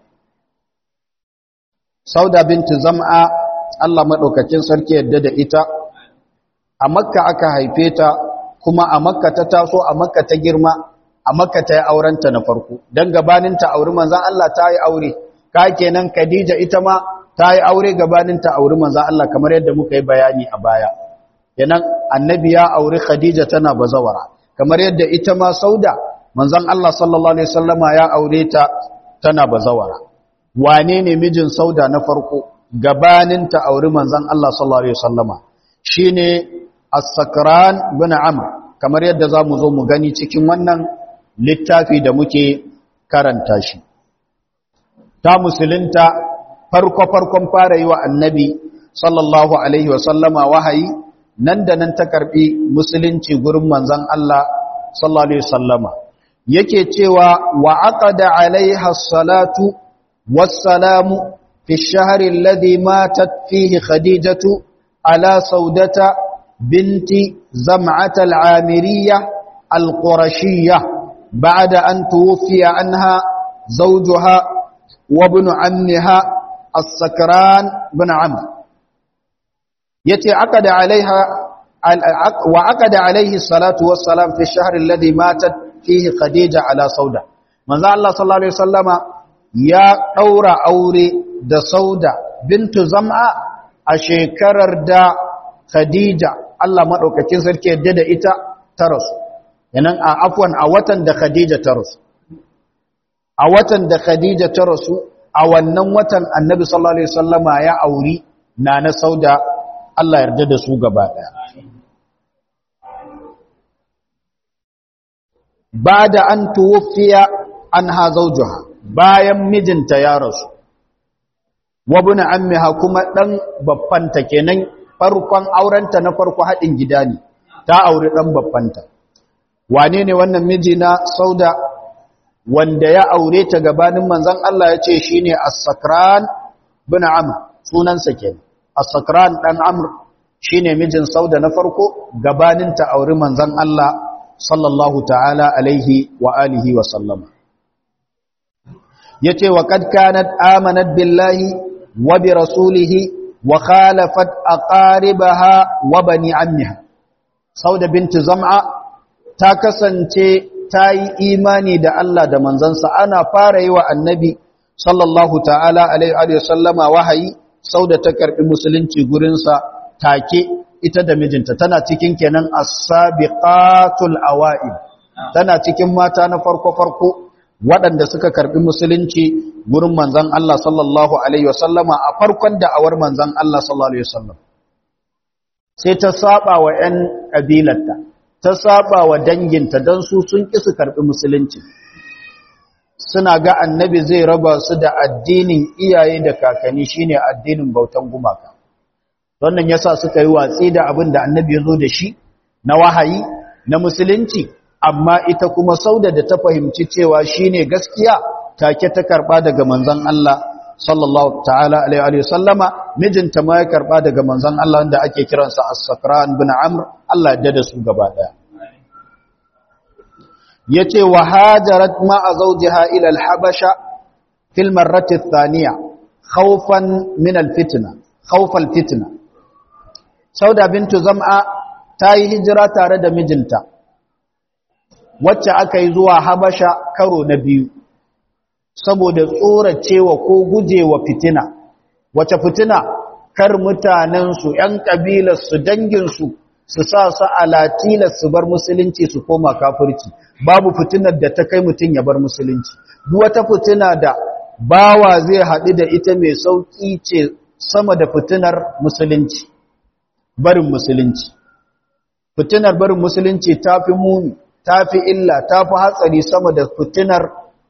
Sauda binti Zam'a Allah madaukakin sarki yadda da ita a Makka aka haife ta kuma a Makka ta taso a Makka ta girma a Makka ta yi aurenta na farko dan gabanin ta auri manzon Allah ta yi aure ka kenan Khadija ita ma ta yi aure gabanin ta auri manzon Allah kamar yadda muka yi bayani a baya kenan annabi ya auri Khadija tana bazawara kamar yadda ita ma Sauda manzon Allah sallallahu alaihi wasallama ya aure ta tana bazawara wane ne mijin Sauda na farko gabanin ta auri manzon Allah sallallahu alaihi wasallama shine As-Sakran bin Amr kamar yadda zamu zo mu gani cikin wannan littafi da muke karanta shi ta musulunta farko farkon fara yi wa annabi sallallahu alaihi wasallama wahayi nan da nan ta karbi musulunci gurin manzon Allah sallallahu alaihi wasallama yake cewa wa aqada alaiha salatu wassalamu fi ash-shahr alladhi matat fihi khadijatu ala saudata binti zam'at al-amiriyya al-qurashiyya ba'da an tuwfiya anha zawjuha wa ibn ammiha as-sakran bin amr yace aqada alaiha wa aqada alaihi salatu wassalam fi ash-shahr alladhi matat fihi khadija ala sauda manzo Allah sallallahu alaihi wasallama ya daura aure da sauda bintu zam'a a shekarar da khadija Allah madaukakin sarki yadda da ita ta rasu yanan a afwan a watan da khadija ta rasu a watan da khadija ta rasu a wannan watan annabi sallallahu alaihi wasallama ya auri nana sauda Allah yarda da su gaba daya ba da an tuwufiya an ha zaujuha bayan mijinta ya rasu wabuna ammiha kuma ɗan babbanta kenan farkon aurenta na farko haɗin gida ne ta auri ɗan babbanta wane ne wannan miji na sauda wanda ya aure ta gabanin manzan Allah ya ce shi ne as-sakran bin amr sunansa kenan as-sakran ɗan amr shi ne mijin sauda na farko gabanin ta auri manzan Allah sallallahu ta'ala alaihi wa alihi wa sallama yace wa kad kanat amanat billahi wa bi rasulihi wa khalafat aqaribaha wa bani ammiha sauda binti zam'a ta kasance ta yi imani da Allah da manzansa ana fara yi wa annabi sallallahu ta'ala alaihi wa sallama wahayi sauda ta karbi musulunci gurinsa take ita da mijinta tana cikin kenan as-sabiqatul awa'il tana cikin mata na farko farko waɗanda suka karbi musulunci gurin manzon Allah sallallahu alaihi wasallama a farkon da'awar manzon Allah sallallahu alaihi wasallam sai ta saba wa ƴan kabilarta ta saba wa danginta dan su sun ki su karbi musulunci suna ga annabi zai raba su da addinin iyaye da kakanni shine addinin bautan gumaka wannan yasa suka yi watsi da abin da annabi ya zo da shi na wahayi na musulunci amma ita kuma sauda da ta fahimci cewa shine gaskiya take ta karba daga manzon Allah sallallahu ta'ala alaihi wa sallama mijinta ma ya karba daga manzon Allah wanda ake kiransa as-sakran bin amr Allah ya da su gaba daya yace wa hajarat ma'a zawjiha ila al-habasha fil marrati ath-thaniya khawfan min al-fitna khawf al-fitna sauda bintu zam'a ta yi hijira tare da mijinta wacce aka yi zuwa habasha karo na biyu saboda tsoracewa ko gujewa fitina wace fitina kar mutanensu ‘yan ƙabilarsu danginsu su sa su alatilar su bar musulunci su koma kafirci babu fitinar da ta kai mutum ya bar musulunci duk wata fitina da bawa zai haɗu da ita mai sauƙi ce sama da fitinar musulunci barin musulunci fitinar barin musulunci ta fi muni ta fi illa ta fi hatsari sama da fitinar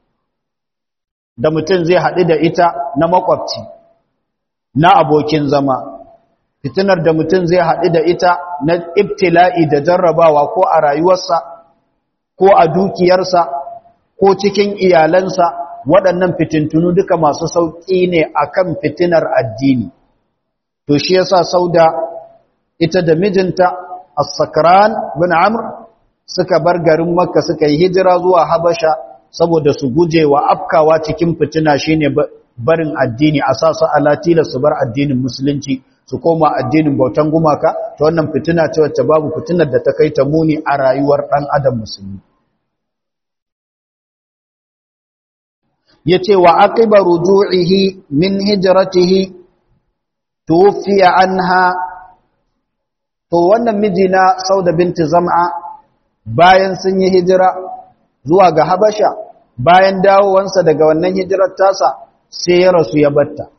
da mutum zai haɗu da ita na makwabci na abokin zama fitinar da mutum zai haɗu da ita na ibtila'i da jarrabawa ko a rayuwarsa ko a dukiyarsa ko cikin iyalansa waɗannan fitintunu duka masu sauƙi ne akan fitinar addini to shi yasa sauda ita da mijinta as-sakran bin amr suka bar garin makka suka yi hijira zuwa habasha saboda su guje wa afkawa cikin fitina shine barin addini a sa su alatila su bar addinin musulunci su koma addinin bautan gumaka ta wannan fitina ce wacce babu fitinar da ta kai ta muni a rayuwar ɗan adam musulmi yace wa aqiba ruju'ihi min hijratihi tufiya anha to wannan miji na Sauda binti Zam'a bayan sun yi hijira zuwa ga Habasha bayan dawowansa daga wannan hijirar tasa sai ya rasu ya batta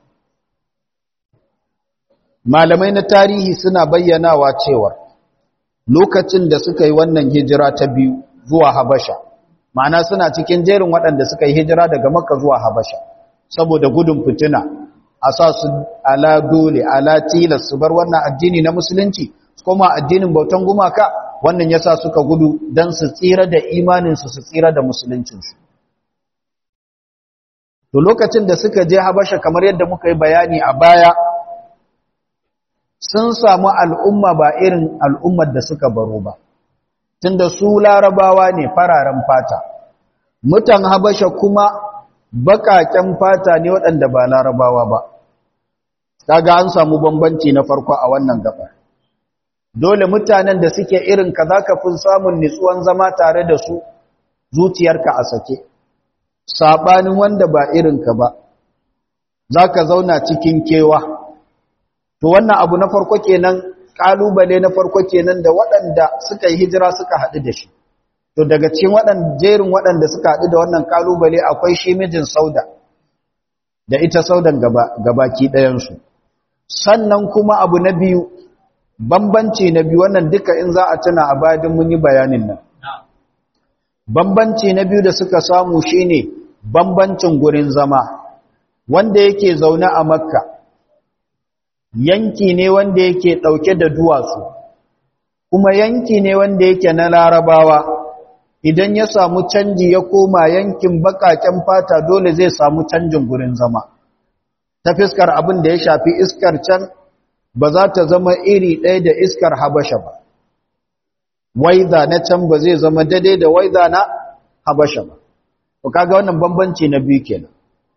malamai na tarihi suna bayyanawa cewa lokacin da suka yi wannan hijira ta biyu zuwa Habasha ma'ana suna cikin jerin waɗanda suka yi hijira daga Makka zuwa Habasha saboda gudun fitina a sa su ala dole ala tilas su bar wannan addini na musulunci kuma addinin bautan gumaka wannan yasa suka gudu dan su tsira da imaninsu su tsira da musuluncinsu to lokacin da suka je Habasha kamar yadda muka yi bayani a baya sun samu al'umma ba irin al'ummar da suka baro ba tunda su larabawa ne fararen fata mutan Habasha kuma baƙaƙen fata ne waɗanda ba larabawa ba kaga an samu bambanci na farko a wannan gabar dole mutanen da suke irin ka zaka fi samun nitsuwan zama tare da su zuciyarka a sake sabanin wanda ba irin ka ba zaka zauna cikin kewa to wannan abu na farko kenan kalubale na farko kenan da waɗanda suka yi hijira suka haɗu da shi to daga cikin waɗanda jerin waɗanda suka haɗu da wannan kalubale akwai shi mijin sauda da ita saudan gaba gabaki ɗayansu sannan kuma abu na biyu bambanci na biyu wannan duka in za a tuna a bayan mun yi bayanin nan bambanci na biyu da suka samu shine bambancin gurin zama wanda yake zaune a makka yanki ne wanda yake ɗauke da duwatsu kuma yanki ne wanda yake na larabawa idan ya samu canji ya koma yankin baƙaƙen fata dole zai samu canjin gurin zama ta fiskar abin da ya shafi iskar can ba za ta zama iri ɗaya da iskar habasha ba waiza na can ba zai zama daidai da waiza na habasha ba to kaga wannan bambanci na biyu kenan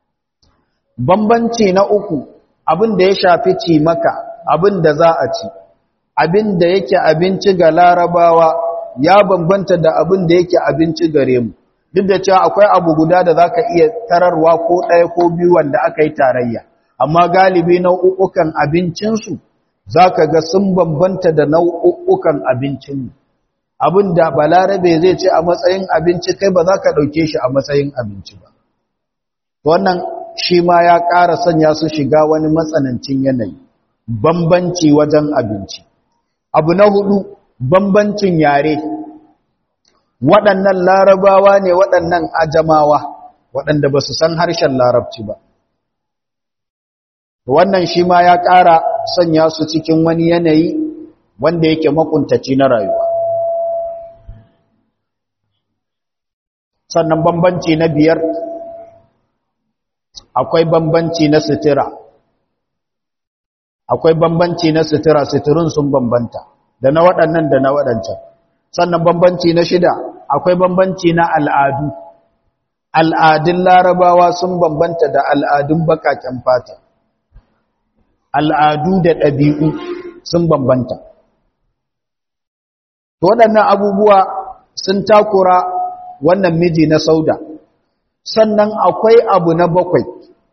bambanci na uku abin da ya shafi ci maka abin da za a ci abin da yake abinci ga larabawa ya bambanta da abin da yake abinci gare mu duk da cewa akwai abu guda da zaka iya tararwa ko ɗaya ko biyu wanda aka yi tarayya amma galibi nau'ukan abincinsu zaka ga sun bambanta da nau'ukan abincinmu abin da balarabe zai ce a matsayin abinci kai ba za ka ɗauke shi a matsayin abinci ba wannan shi ma ya ƙara sanya su shiga wani matsanancin yanayi bambanci wajen abinci abu na hudu bambancin yare waɗannan larabawa ne waɗannan ajamawa waɗanda ba su san harshen larabci ba wannan shi ma ya ƙara sanya su cikin wani yanayi wanda yake makuntaci na rayuwa sannan bambanci na biyar akwai bambanci na sutura akwai bambanci na sutura suturun sun bambanta da na waɗannan da na waɗancan sannan bambanci na shida akwai bambanci na al'adu al'adun larabawa sun bambanta da al'adun bakaken fata al'adu da ɗabi'u sun bambanta waɗannan abubuwa sun takura wannan miji na sauda sannan akwai abu na bakwai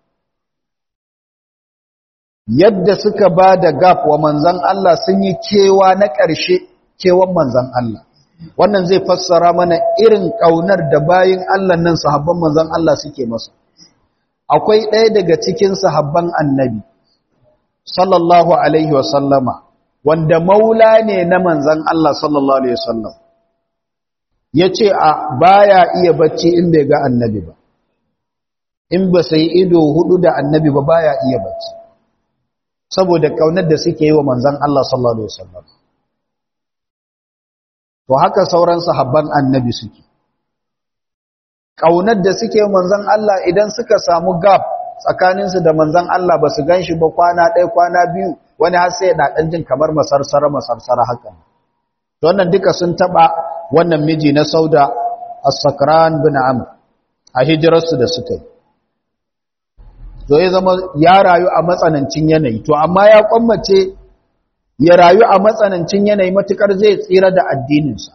yadda suka ba da gaf wa manzan Allah sun yi kewa na ƙarshe kewan manzan Allah wannan zai fassara mana irin ƙaunar da bayin Allah nan sahabban manzan Allah suke masa akwai ɗaya daga cikin sahabban annabi sallallahu alaihi wasallama wanda maula ne na manzan Allah sallallahu alaihi wasallam ya ce a baya iya bacci in bai ga annabi ba in ba sai ido hudu da annabi ba baya iya bacci saboda kaunar da suke yi wa manzan Allah sallallahu alaihi wasallam to haka sauran sahabban annabi suke kaunar da suke manzan Allah idan suka samu gap tsakaninsu da manzan Allah ba su ganshi ba kwana ɗaya kwana biyu wani har sai da ɗan jin kamar masarsara masarsara haka wannan duka sun taɓa wannan miji na sauda as-sakran bin amr a hijirarsu da suka yi to ya zama ya rayu a matsanancin yanayi to amma ya kwammace ya rayu a matsanancin yanayi matukar zai tsira da addininsa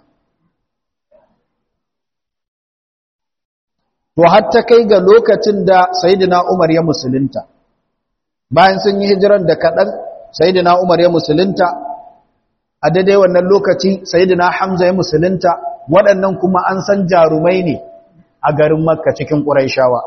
to har ta kai ga lokacin da sayyidina Umar ya musulunta bayan sun yi hijiran da kaɗan sayyidina Umar ya musulunta a daidai wannan lokaci sayyidina Hamza ya musulunta waɗannan kuma an san jarumai ne a garin Makka cikin Qurayshawa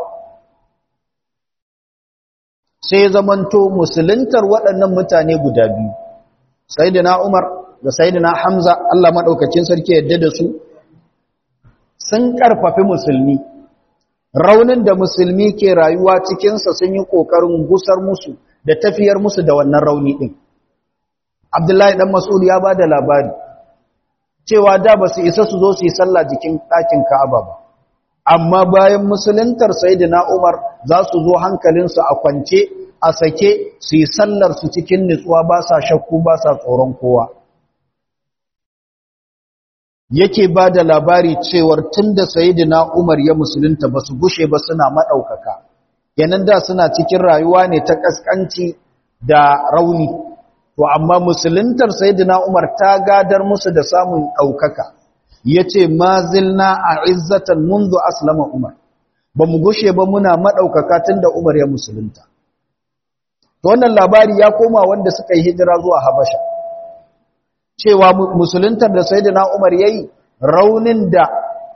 sai zamanto musuluntar waɗannan mutane guda biyu sayyidina Umar da sayyidina Hamza Allah madaukakin sarki yadda da su sun karfafi musulmi raunin da musulmi ke rayuwa cikinsa sun yi ƙoƙarin gusar musu da tafiyar musu da wannan rauni ɗin. Abdullahi ɗan Mas'ud ya ba da labari, cewa da ba su isa su zo su yi sallah jikin ɗakin Ka'aba ba, amma bayan musuluntar Sayyidina Umar za su zo hankalinsu a kwance, a sake su yi sallar su cikin nutsuwa ba sa shakku ba sa tsoron kowa. yake ba da labari cewar tun da sayidina Umar ya musulunta ba su gushe ba suna maɗaukaka yanan da suna cikin rayuwa ne ta ƙasƙanci da rauni to amma musuluntar sayidina Umar ta gadar musu da samun ɗaukaka ya ce ma zilna a izzatan mundu aslama Umar ba mu gushe ba muna maɗaukaka tun da Umar ya musulunta to wannan labari ya koma wanda suka yi hijira zuwa Habasha cewa musuluntar da sayyidina Umar yayi raunin da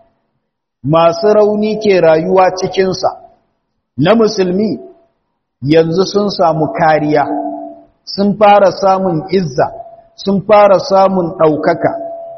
masu rauni ke rayuwa cikinsa na musulmi yanzu sun samu kariya sun fara samun izza sun fara samun ɗaukaka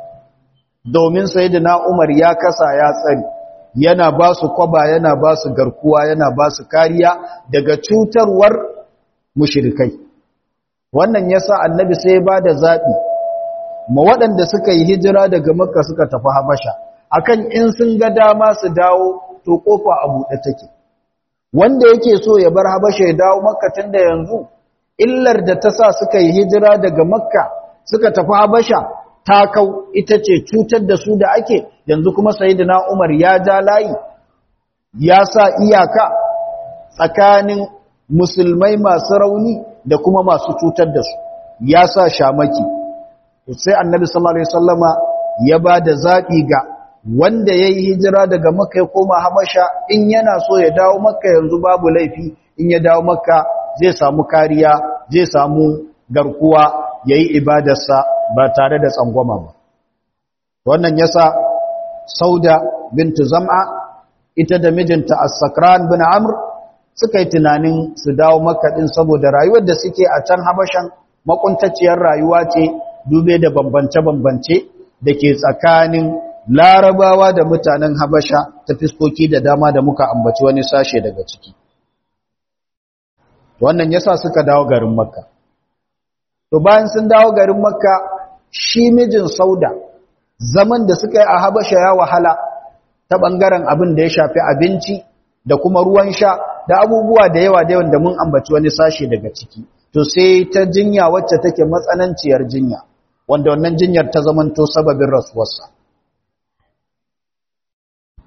domin sayyidina Umar ya kasa ya tsari yana ba su kwaba yana ba su garkuwa yana ba su kariya daga cutarwar mushrikai wannan yasa annabi sai ba da zaɓi ma waɗanda suka yi hijira daga makka suka tafi habasha akan in sun ga dama su dawo to kofa a buɗe take wanda yake so ya bar habasha ya dawo makka tun da yanzu illar da ta sa suka yi hijira daga makka suka tafi habasha ta kau ita ce cutar da su da ake yanzu kuma sayyidina umar ya ja layi ya sa iyaka tsakanin musulmai masu rauni da kuma masu cutar da su ya sa shamaki sai annabi sallallahu alaihi wasallama ya ba da zaɓi ga wanda ya yi hijira daga makka ya koma habasha in yana so ya dawo makka yanzu babu laifi in ya dawo makka zai samu kariya zai samu garkuwa ya yi ibadarsa ba tare da tsangwama ba wannan yasa sauda bintu zam'a ita da mijinta as-sakran bin amr suka yi tunanin su dawo makka din saboda rayuwar da suke a can habashan makuntaciyar rayuwa ce dube da bambance-bambance da ke tsakanin larabawa da mutanen habasha ta fiskoki da dama da muka ambaci wani sashe daga ciki wannan yasa suka dawo garin makka to bayan sun dawo garin makka shi mijin sauda zaman da suka yi a habasha ya wahala ta ɓangaren abin da ya shafi abinci da kuma ruwan sha da abubuwa da yawa da yawan da mun ambaci wani sashe daga ciki to sai ta jinya wacce take matsananciyar jinya wanda wannan jinyar ta zamanto sababin rasuwarsa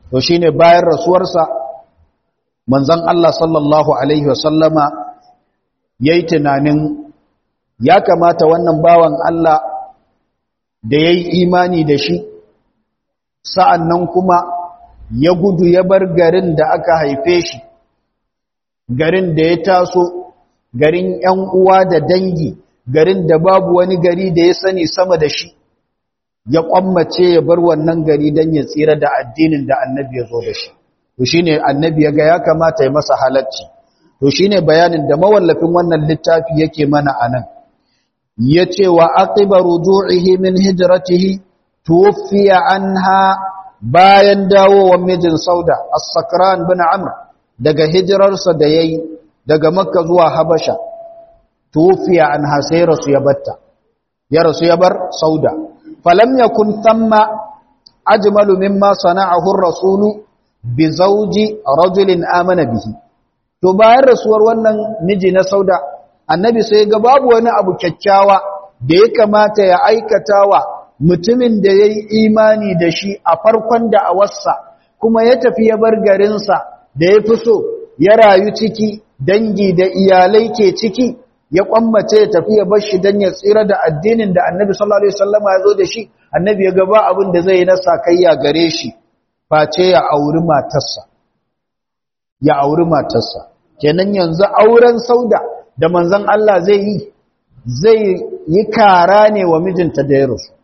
to shine bayan rasuwarsa manzon Allah sallallahu alaihi wasallama yayi tunanin ya kamata wannan bawan Allah da yayi imani da shi sa'annan kuma ya gudu ya bar garin da aka haife shi garin da ya taso garin ‘yan uwa da dangi garin da babu wani gari da ya sani sama da shi ya kwammace ya bar wannan gari don ya tsira da addinin da annabi ya zo da shi to shi ne annabi ya ga ya kamata ya masa halacci to shi ne bayanin da mawallafin wannan littafi yake mana a nan ya ce wa aqiba ruju'ihi min hijratihi tuwfiya anha bayan dawowar mijin sauda as-sakran bin amr daga hijirarsa da yayi daga makka zuwa habasha tufiya an hasai rasu ya batta ya rasu ya bar sauda falam yakun thamma ajmalu mimma sana'ahu ar-rasulu bi zawji rajulin amana bihi to bayan rasuwar wannan miji na sauda annabi sai ga babu wani abu kyakkyawa da ya kamata ya aikatawa mutumin da yayi imani da shi a farkon da awarsa kuma ya tafi ya bar garinsa da ya fi so ya rayu ciki dangi da iyalai ke ciki ya kwammace ya tafi ya bar shi don ya tsira da addinin da annabi sallallahu alaihi wasallam ya zo da shi annabi ya gaba abin da zai yi na sakayya gare shi face ya auri matarsa ya auri matarsa kenan yanzu auren sauda da manzon Allah zai yi zai yi kara ne wa mijinta da ya rasu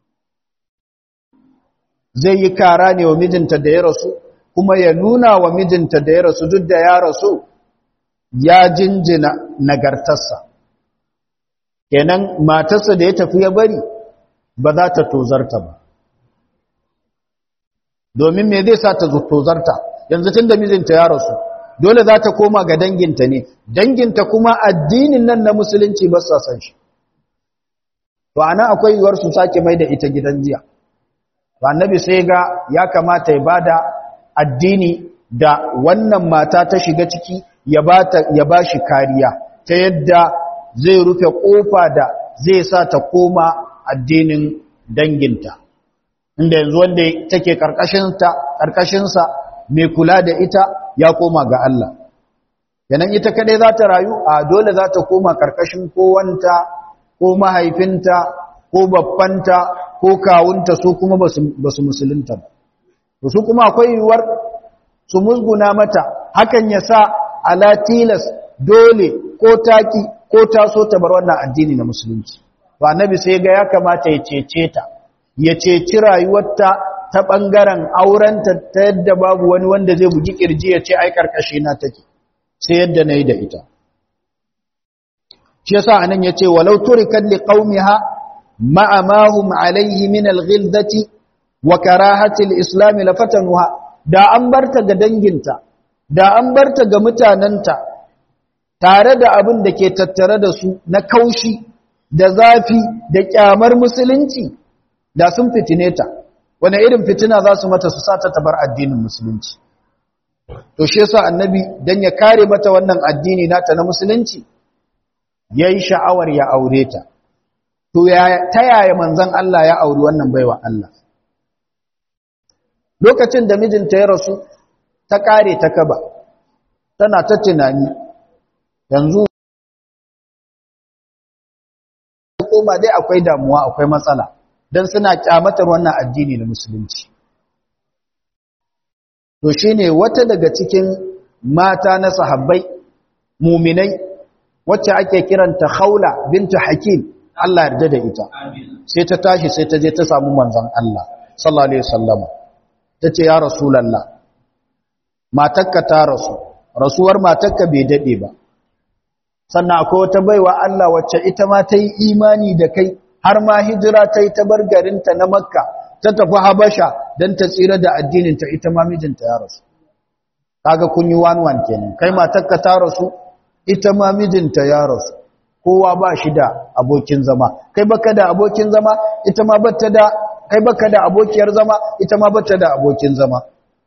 zai yi kara ne wa mijinta da ya rasu kuma ya nuna wa mijinta da ya rasu duk da ya rasu ya jinjina nagartarsa kenan matarsa da ya tafi ya bari ba za ta tozarta ba domin me zai sa ta tozarta yanzu tun da mijinta ya rasu dole za ta koma ga danginta ne danginta kuma addinin nan na musulunci ba sa san shi to ana akwai yiwuwar su sake mai da ita gidan jiya annabi sai ga ya kamata ya bada addini da wannan mata ta shiga ciki ya bata ya bashi kariya ta yadda zai rufe kofa da zai sa ta koma addinin danginta inda yanzu wanda take karkashin ta karkashin sa mai kula da ita ya koma ga Allah yanan ita kadai za ta rayu a dole za ta koma karkashin kowanta ko mahaifinta ko babbanta ko kawunta su kuma ba su musulunta ba su kuma akwai yiwuwar su musguna mata hakan ya sa ala tilas dole ko taki ko taso ta bar wannan addini na musulunci to annabi sai ga ya kamata ya cece ta ya ceci rayuwarta ta bangaren aurenta ta yadda babu wani wanda zai bugi kirji ya ce ai karkashi na take sai yadda nayi da ita shi yasa anan yace walau turikat liqaumiha ma'a ma hum alayhi min alghildati wa karahati alislam lafatanuha da an barta ga danginta da an barta ga mutananta tare da abin da ke tattare da su na kaushi da zafi da kyamar musulunci da sun fitine ta wani irin fitina za su mata su sata tabar addinin musulunci to shi yasa annabi dan ya kare mata wannan addini nata na musulunci yayi sha'awar ya aure ta to ta yaya manzon Allah ya auri wannan baiwa Allah lokacin da mijinta ya rasu ta kare ta kaba tana ta tunani yanzu koma dai akwai damuwa akwai matsala dan suna kyamatar wannan addini na musulunci to shine wata daga cikin mata na sahabbai muminai wacce ake kiranta Khawla bintu Hakim Allah yarda da ita sai ta tashi sai ta je ta samu manzon Allah sallallahu alaihi wasallama tace ya rasulullah matakka ta rasu rasuwar matakka bai dade ba sannan akwai wata baiwa Allah wacce ita ma ta yi imani da kai har ma hijira ta yi ta bar garinta na Makka ta tafi Habasha dan ta tsira da addinin ta ita ma mijinta ya rasu kaga kun yi one one kenan kai matakka ta rasu ita ma mijinta ya rasu kowa ba shi da abokin zama kai baka da abokin zama ita ma bata da kai baka da abokiyar zama ita ma bata da abokin zama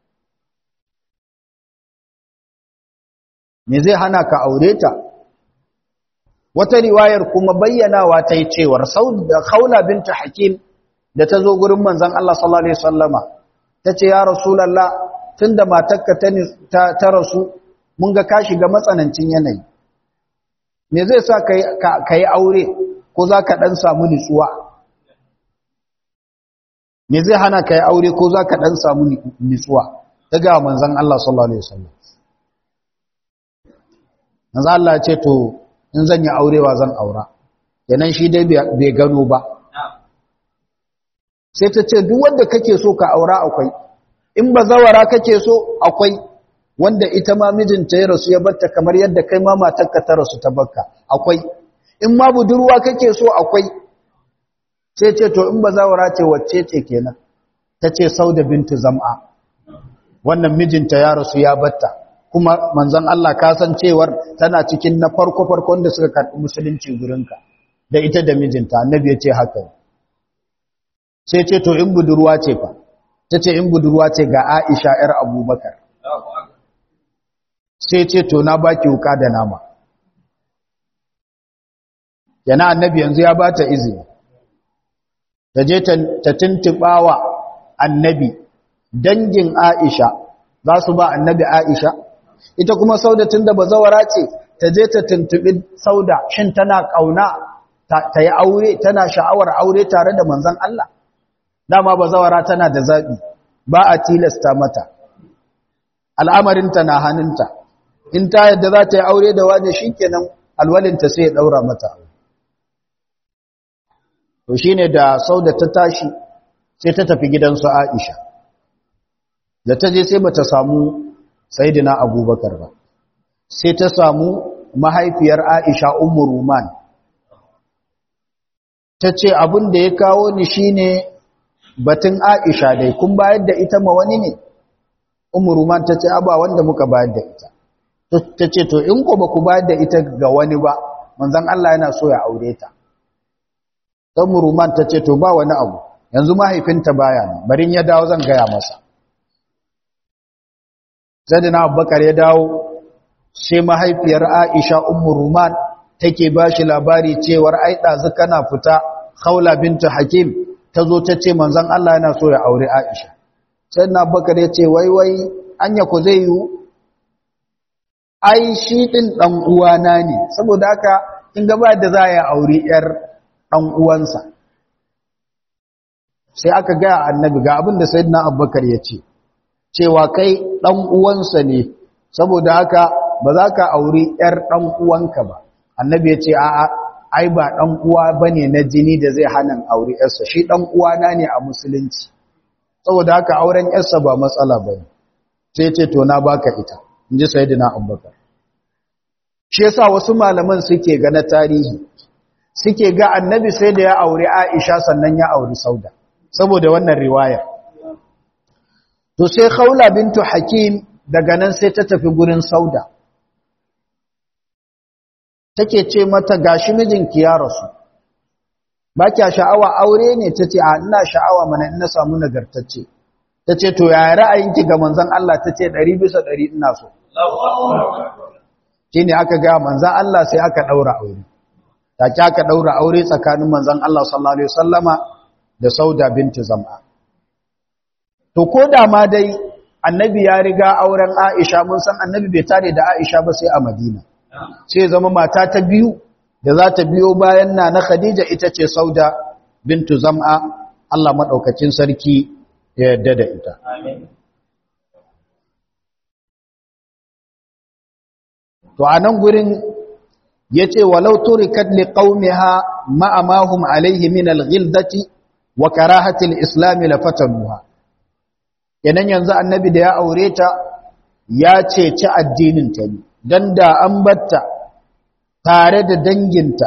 me zai hana ka aure ta wata riwayar kuma bayyanawa ta yi cewar da khawla binta hakim da ta zo gurin manzon Allah sallallahu alaihi wasallama ta ce ya rasulallah tun da matakka ta rasu mun ga ka shiga matsanancin yanayi me zai sa ka yi aure ko za ka ɗan samu nutsuwa me zai hana ka yi aure ko za ka ɗan samu nutsuwa ta ga manzan Allah sallallahu Alaihi wasallam manzan Allah ce to in zan yi aurewa zan aura yanan shi dai bai gano ba sai ta ce duk wanda kake so ka aura akwai in ba zawara kake so akwai wanda ita ma mijinta ya rasu ya batta kamar yadda kai ma matarka ta rasu ta bakka akwai in ma budurwa kake so akwai sai ce to in ba zawara ce wacce ce kenan ta ce sauda bintu zam'a wannan mijinta ya rasu ya batta kuma manzon Allah ka san cewar tana cikin na farko farkon da suka karɓi musulunci gurinka da ita da mijinta annabi ya ce haka sai ce to in budurwa ce fa ta ce in budurwa ce ga Aisha ‘yar Abubakar. Sai ce, To, na baki wuka da nama. Yana annabi yanzu ya ba ta izini. Ta je ta tuntuɓawa annabi, dangin Aisha, za su ba annabi Aisha, ita kuma saudatun da bazawara ce, ta je ta tuntuɓi sauda, shin tana ƙauna ta yi aure, tana sha'awar aure tare da manzan Allah. dama bazawara tana da zaɓi ba a tilasta mata al'amarinta na hannunta in ta yadda za ta yi aure da wani shi kenan alwalinta sai ya ɗaura mata to shi ne da sau da ta tashi sai ta tafi gidansu aisha da ta je sai ba ta samu sayidina abubakar ba sai ta samu mahaifiyar aisha umar ruman ta ce abin da ya kawo ni shine ne batun Aisha dai kun bayar da ita ma wani ne Umruman tace aba wanda muka bayar da ita tace to in ko baku bayar da ita ga wani ba manzon Allah yana so ya aure ta Umruman tace to ba wani abu yanzu mahaifinta baya ne barin ya dawo zan gaya masa Sayyidina Abubakar ya dawo sai mahaifiyar Aisha Umruman take bashi labari cewar ai dazu kana fita Khawla bintu Hakim ta zo ta ce manzan Allah yana so ya aure Aisha. Sai na bakar ya ce, wai wai, anya ku zai yiwu? Ai, shi ɗin ɗan uwana ne, saboda haka, in gaba da za ya aure ‘yar ɗan uwansa. Sai aka gaya annabi ga abin da sai na abubakar ya ce, cewa kai ɗan uwansa ne, saboda haka ba za ka aure ‘yar ɗan uwanka ba. Annabi ya ce, a'a, ai ba ɗan uwa ba ne na jini da zai hana aure ‘yarsa, shi ɗan uwana ne a musulunci, saboda haka auren ‘yarsa ba matsala ba ne, sai ce to na baka ita, in ji sai dina abubakar. Shi yasa wasu malaman suke ga na tarihi, suke ga annabi sai da ya aure Aisha sannan ya auri Sauda, saboda wannan riwaya. To sai Khawla bintu Hakim daga nan sai ta tafi gurin Sauda. take ce mata gashi mijinki ya rasu ba kya sha'awa aure ne tace a ina sha'awa mana ina samu nagartacce tace to ya ra'ayinki ga manzon Allah tace 100 bisa 100 ina so shine aka ga manzon Allah sai aka daura aure take aka daura aure tsakanin manzon Allah sallallahu alaihi wasallama da Sauda binti Zam'a to koda ma dai annabi ya riga auren Aisha mun san annabi bai tare da Aisha ba sai a Madina sai zama mata ta biyu da za ta biyo bayan na na Khadija ita ce Sauda bintu Zam'a Allah madaukakin sarki ya yarda da ita to anan gurin yace walau turikat liqaumiha ma amahum alaihi min alghildati wa karahati alislam lafatanuha kenan yanzu annabi da ya aure ta ya ceci addinin ta ne dan da an batta tare da danginta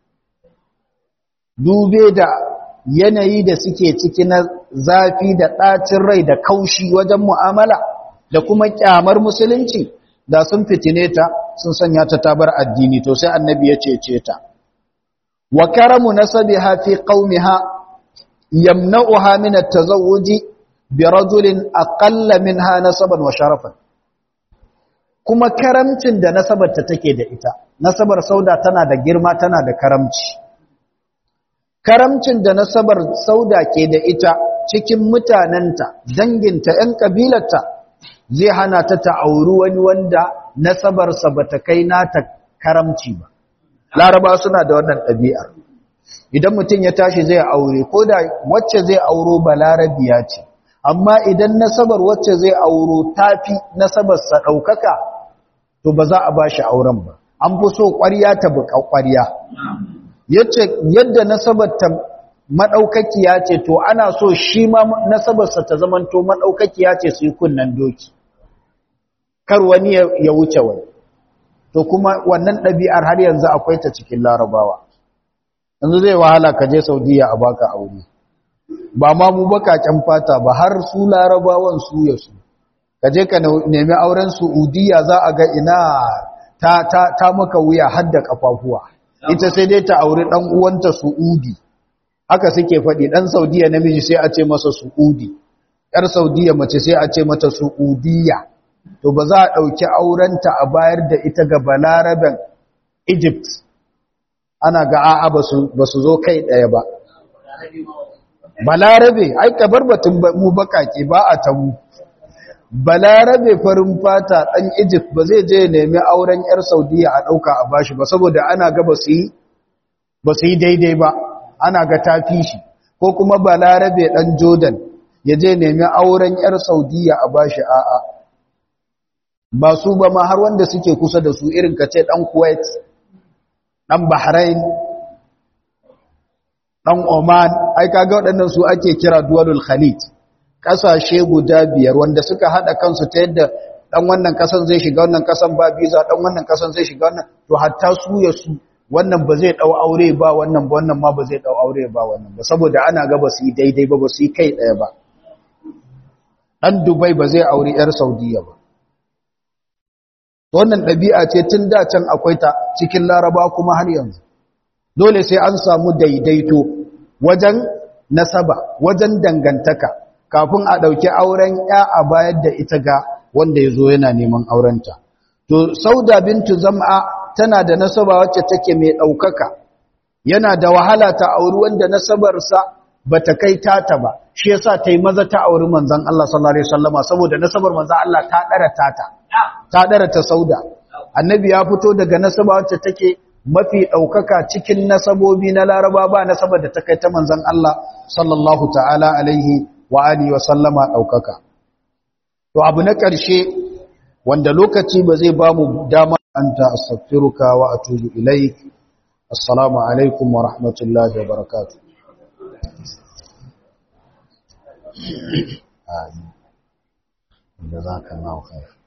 dube da yanayi da suke ciki na zafi da ɗacin rai da kaushi wajen mu'amala da kuma kyamar musulunci da sun fitine ta sun sanya ta tabar addini to sai annabi ya cece ta wa karamu nasabiha fi qaumiha yamna'uha min at-tazawwuji bi rajulin aqalla minha nasaban wa sharafan kuma karamcin da nasabar ta take da ita nasabar sauda tana da girma tana da karamci karamcin da nasabar sauda ke da ita cikin mutanenta danginta ‘yan ƙabilarta zai hana ta ta auri wani wanda nasabarsa ba ta kai nata karamci ba laraba suna da wannan ɗabi'ar idan mutum ya tashi zai aure ko da wacce zai auro ba larabiya ce amma idan nasabar wacce zai auro tafi nasabarsa ɗaukaka to ba za a ba shi auren ba an fi so ƙwarya ta buƙa ƙwarya yadda nasabar ta maɗaukakiya ce to ana so shi ma nasabarsa ta zamanto maɗaukakiya ce su yi kunnen doki kar wani ya wuce wani to kuma wannan ɗabi'ar har yanzu akwai ta cikin larabawa yanzu zai wahala ka je saudiya a baka aure ba ma mu bakaken fata ba har su larabawan su ya su ka je ka nemi auren saudiya za a ga ina ta, ta, ta maka wuya har da kafafuwa ita sai dai ta auri ɗan uwanta su'udi haka suke faɗi ɗan saudiya namiji sai a ce masa su'udi ‘yar saudiya mace sai a ce mata su'udiya to ba za a ɗauki aurenta a bayar da ita ga balaraben egypt ana ga a'a ba su zo kai ɗaya ba balarabe ai kabar batun mu bakake ba a tamu balarabe farin fata ɗan egypt ba zai je nemi auren 'yar saudiya a ɗauka a bashi ba saboda ana ga ba su yi daidai ba ana ga tafi shi ko kuma balarabe ɗan jordan ya je nemi auren 'yar saudiya a bashi a'a ba su ba ma har wanda suke kusa da su irin ka ce ɗan kuwait ɗan bahrain ɗan oman ai kaga waɗannan su ake kira duwalul khalid ƙasashe guda biyar wanda suka haɗa kansu ta yadda ɗan wannan ƙasan zai shiga wannan ƙasan ba biza ɗan wannan ƙasan zai shiga wannan to hatta su ya su wannan ba zai ɗau aure ba wannan ba wannan ma ba zai ɗau aure ba wannan ba saboda ana ga ba su yi daidai ba ba su yi kai ɗaya ba ɗan dubai ba zai aure 'yar saudiya ba wannan ɗabi'a ce tun da can akwai ta cikin laraba kuma har yanzu dole sai an samu daidaito wajen nasaba wajen dangantaka kafin a ɗauki auren ya a bayar da ita ga wanda ya zo yana neman aurenta to sauda bintu zam'a tana da nasaba wacce take mai ɗaukaka yana da wahala ta auri wanda nasabarsa ba ta kai tata ba shi yasa ta yi maza ta auri manzan Allah sallallahu alaihi wasallama saboda nasabar manzan Allah ta ɗara tata ta ɗara ta sauda annabi ya fito daga nasaba wacce take mafi ɗaukaka cikin nasabobi na laraba ba nasabar da ta kai ta manzan Allah sallallahu ta'ala alaihi wa alihi wa sallama ɗaukaka to abu na ƙarshe wanda lokaci ba zai ba mu dama anta astaghfiruka wa atubu ilaik assalamu alaikum wa rahmatullahi wa barakatuh amin jazakallahu khair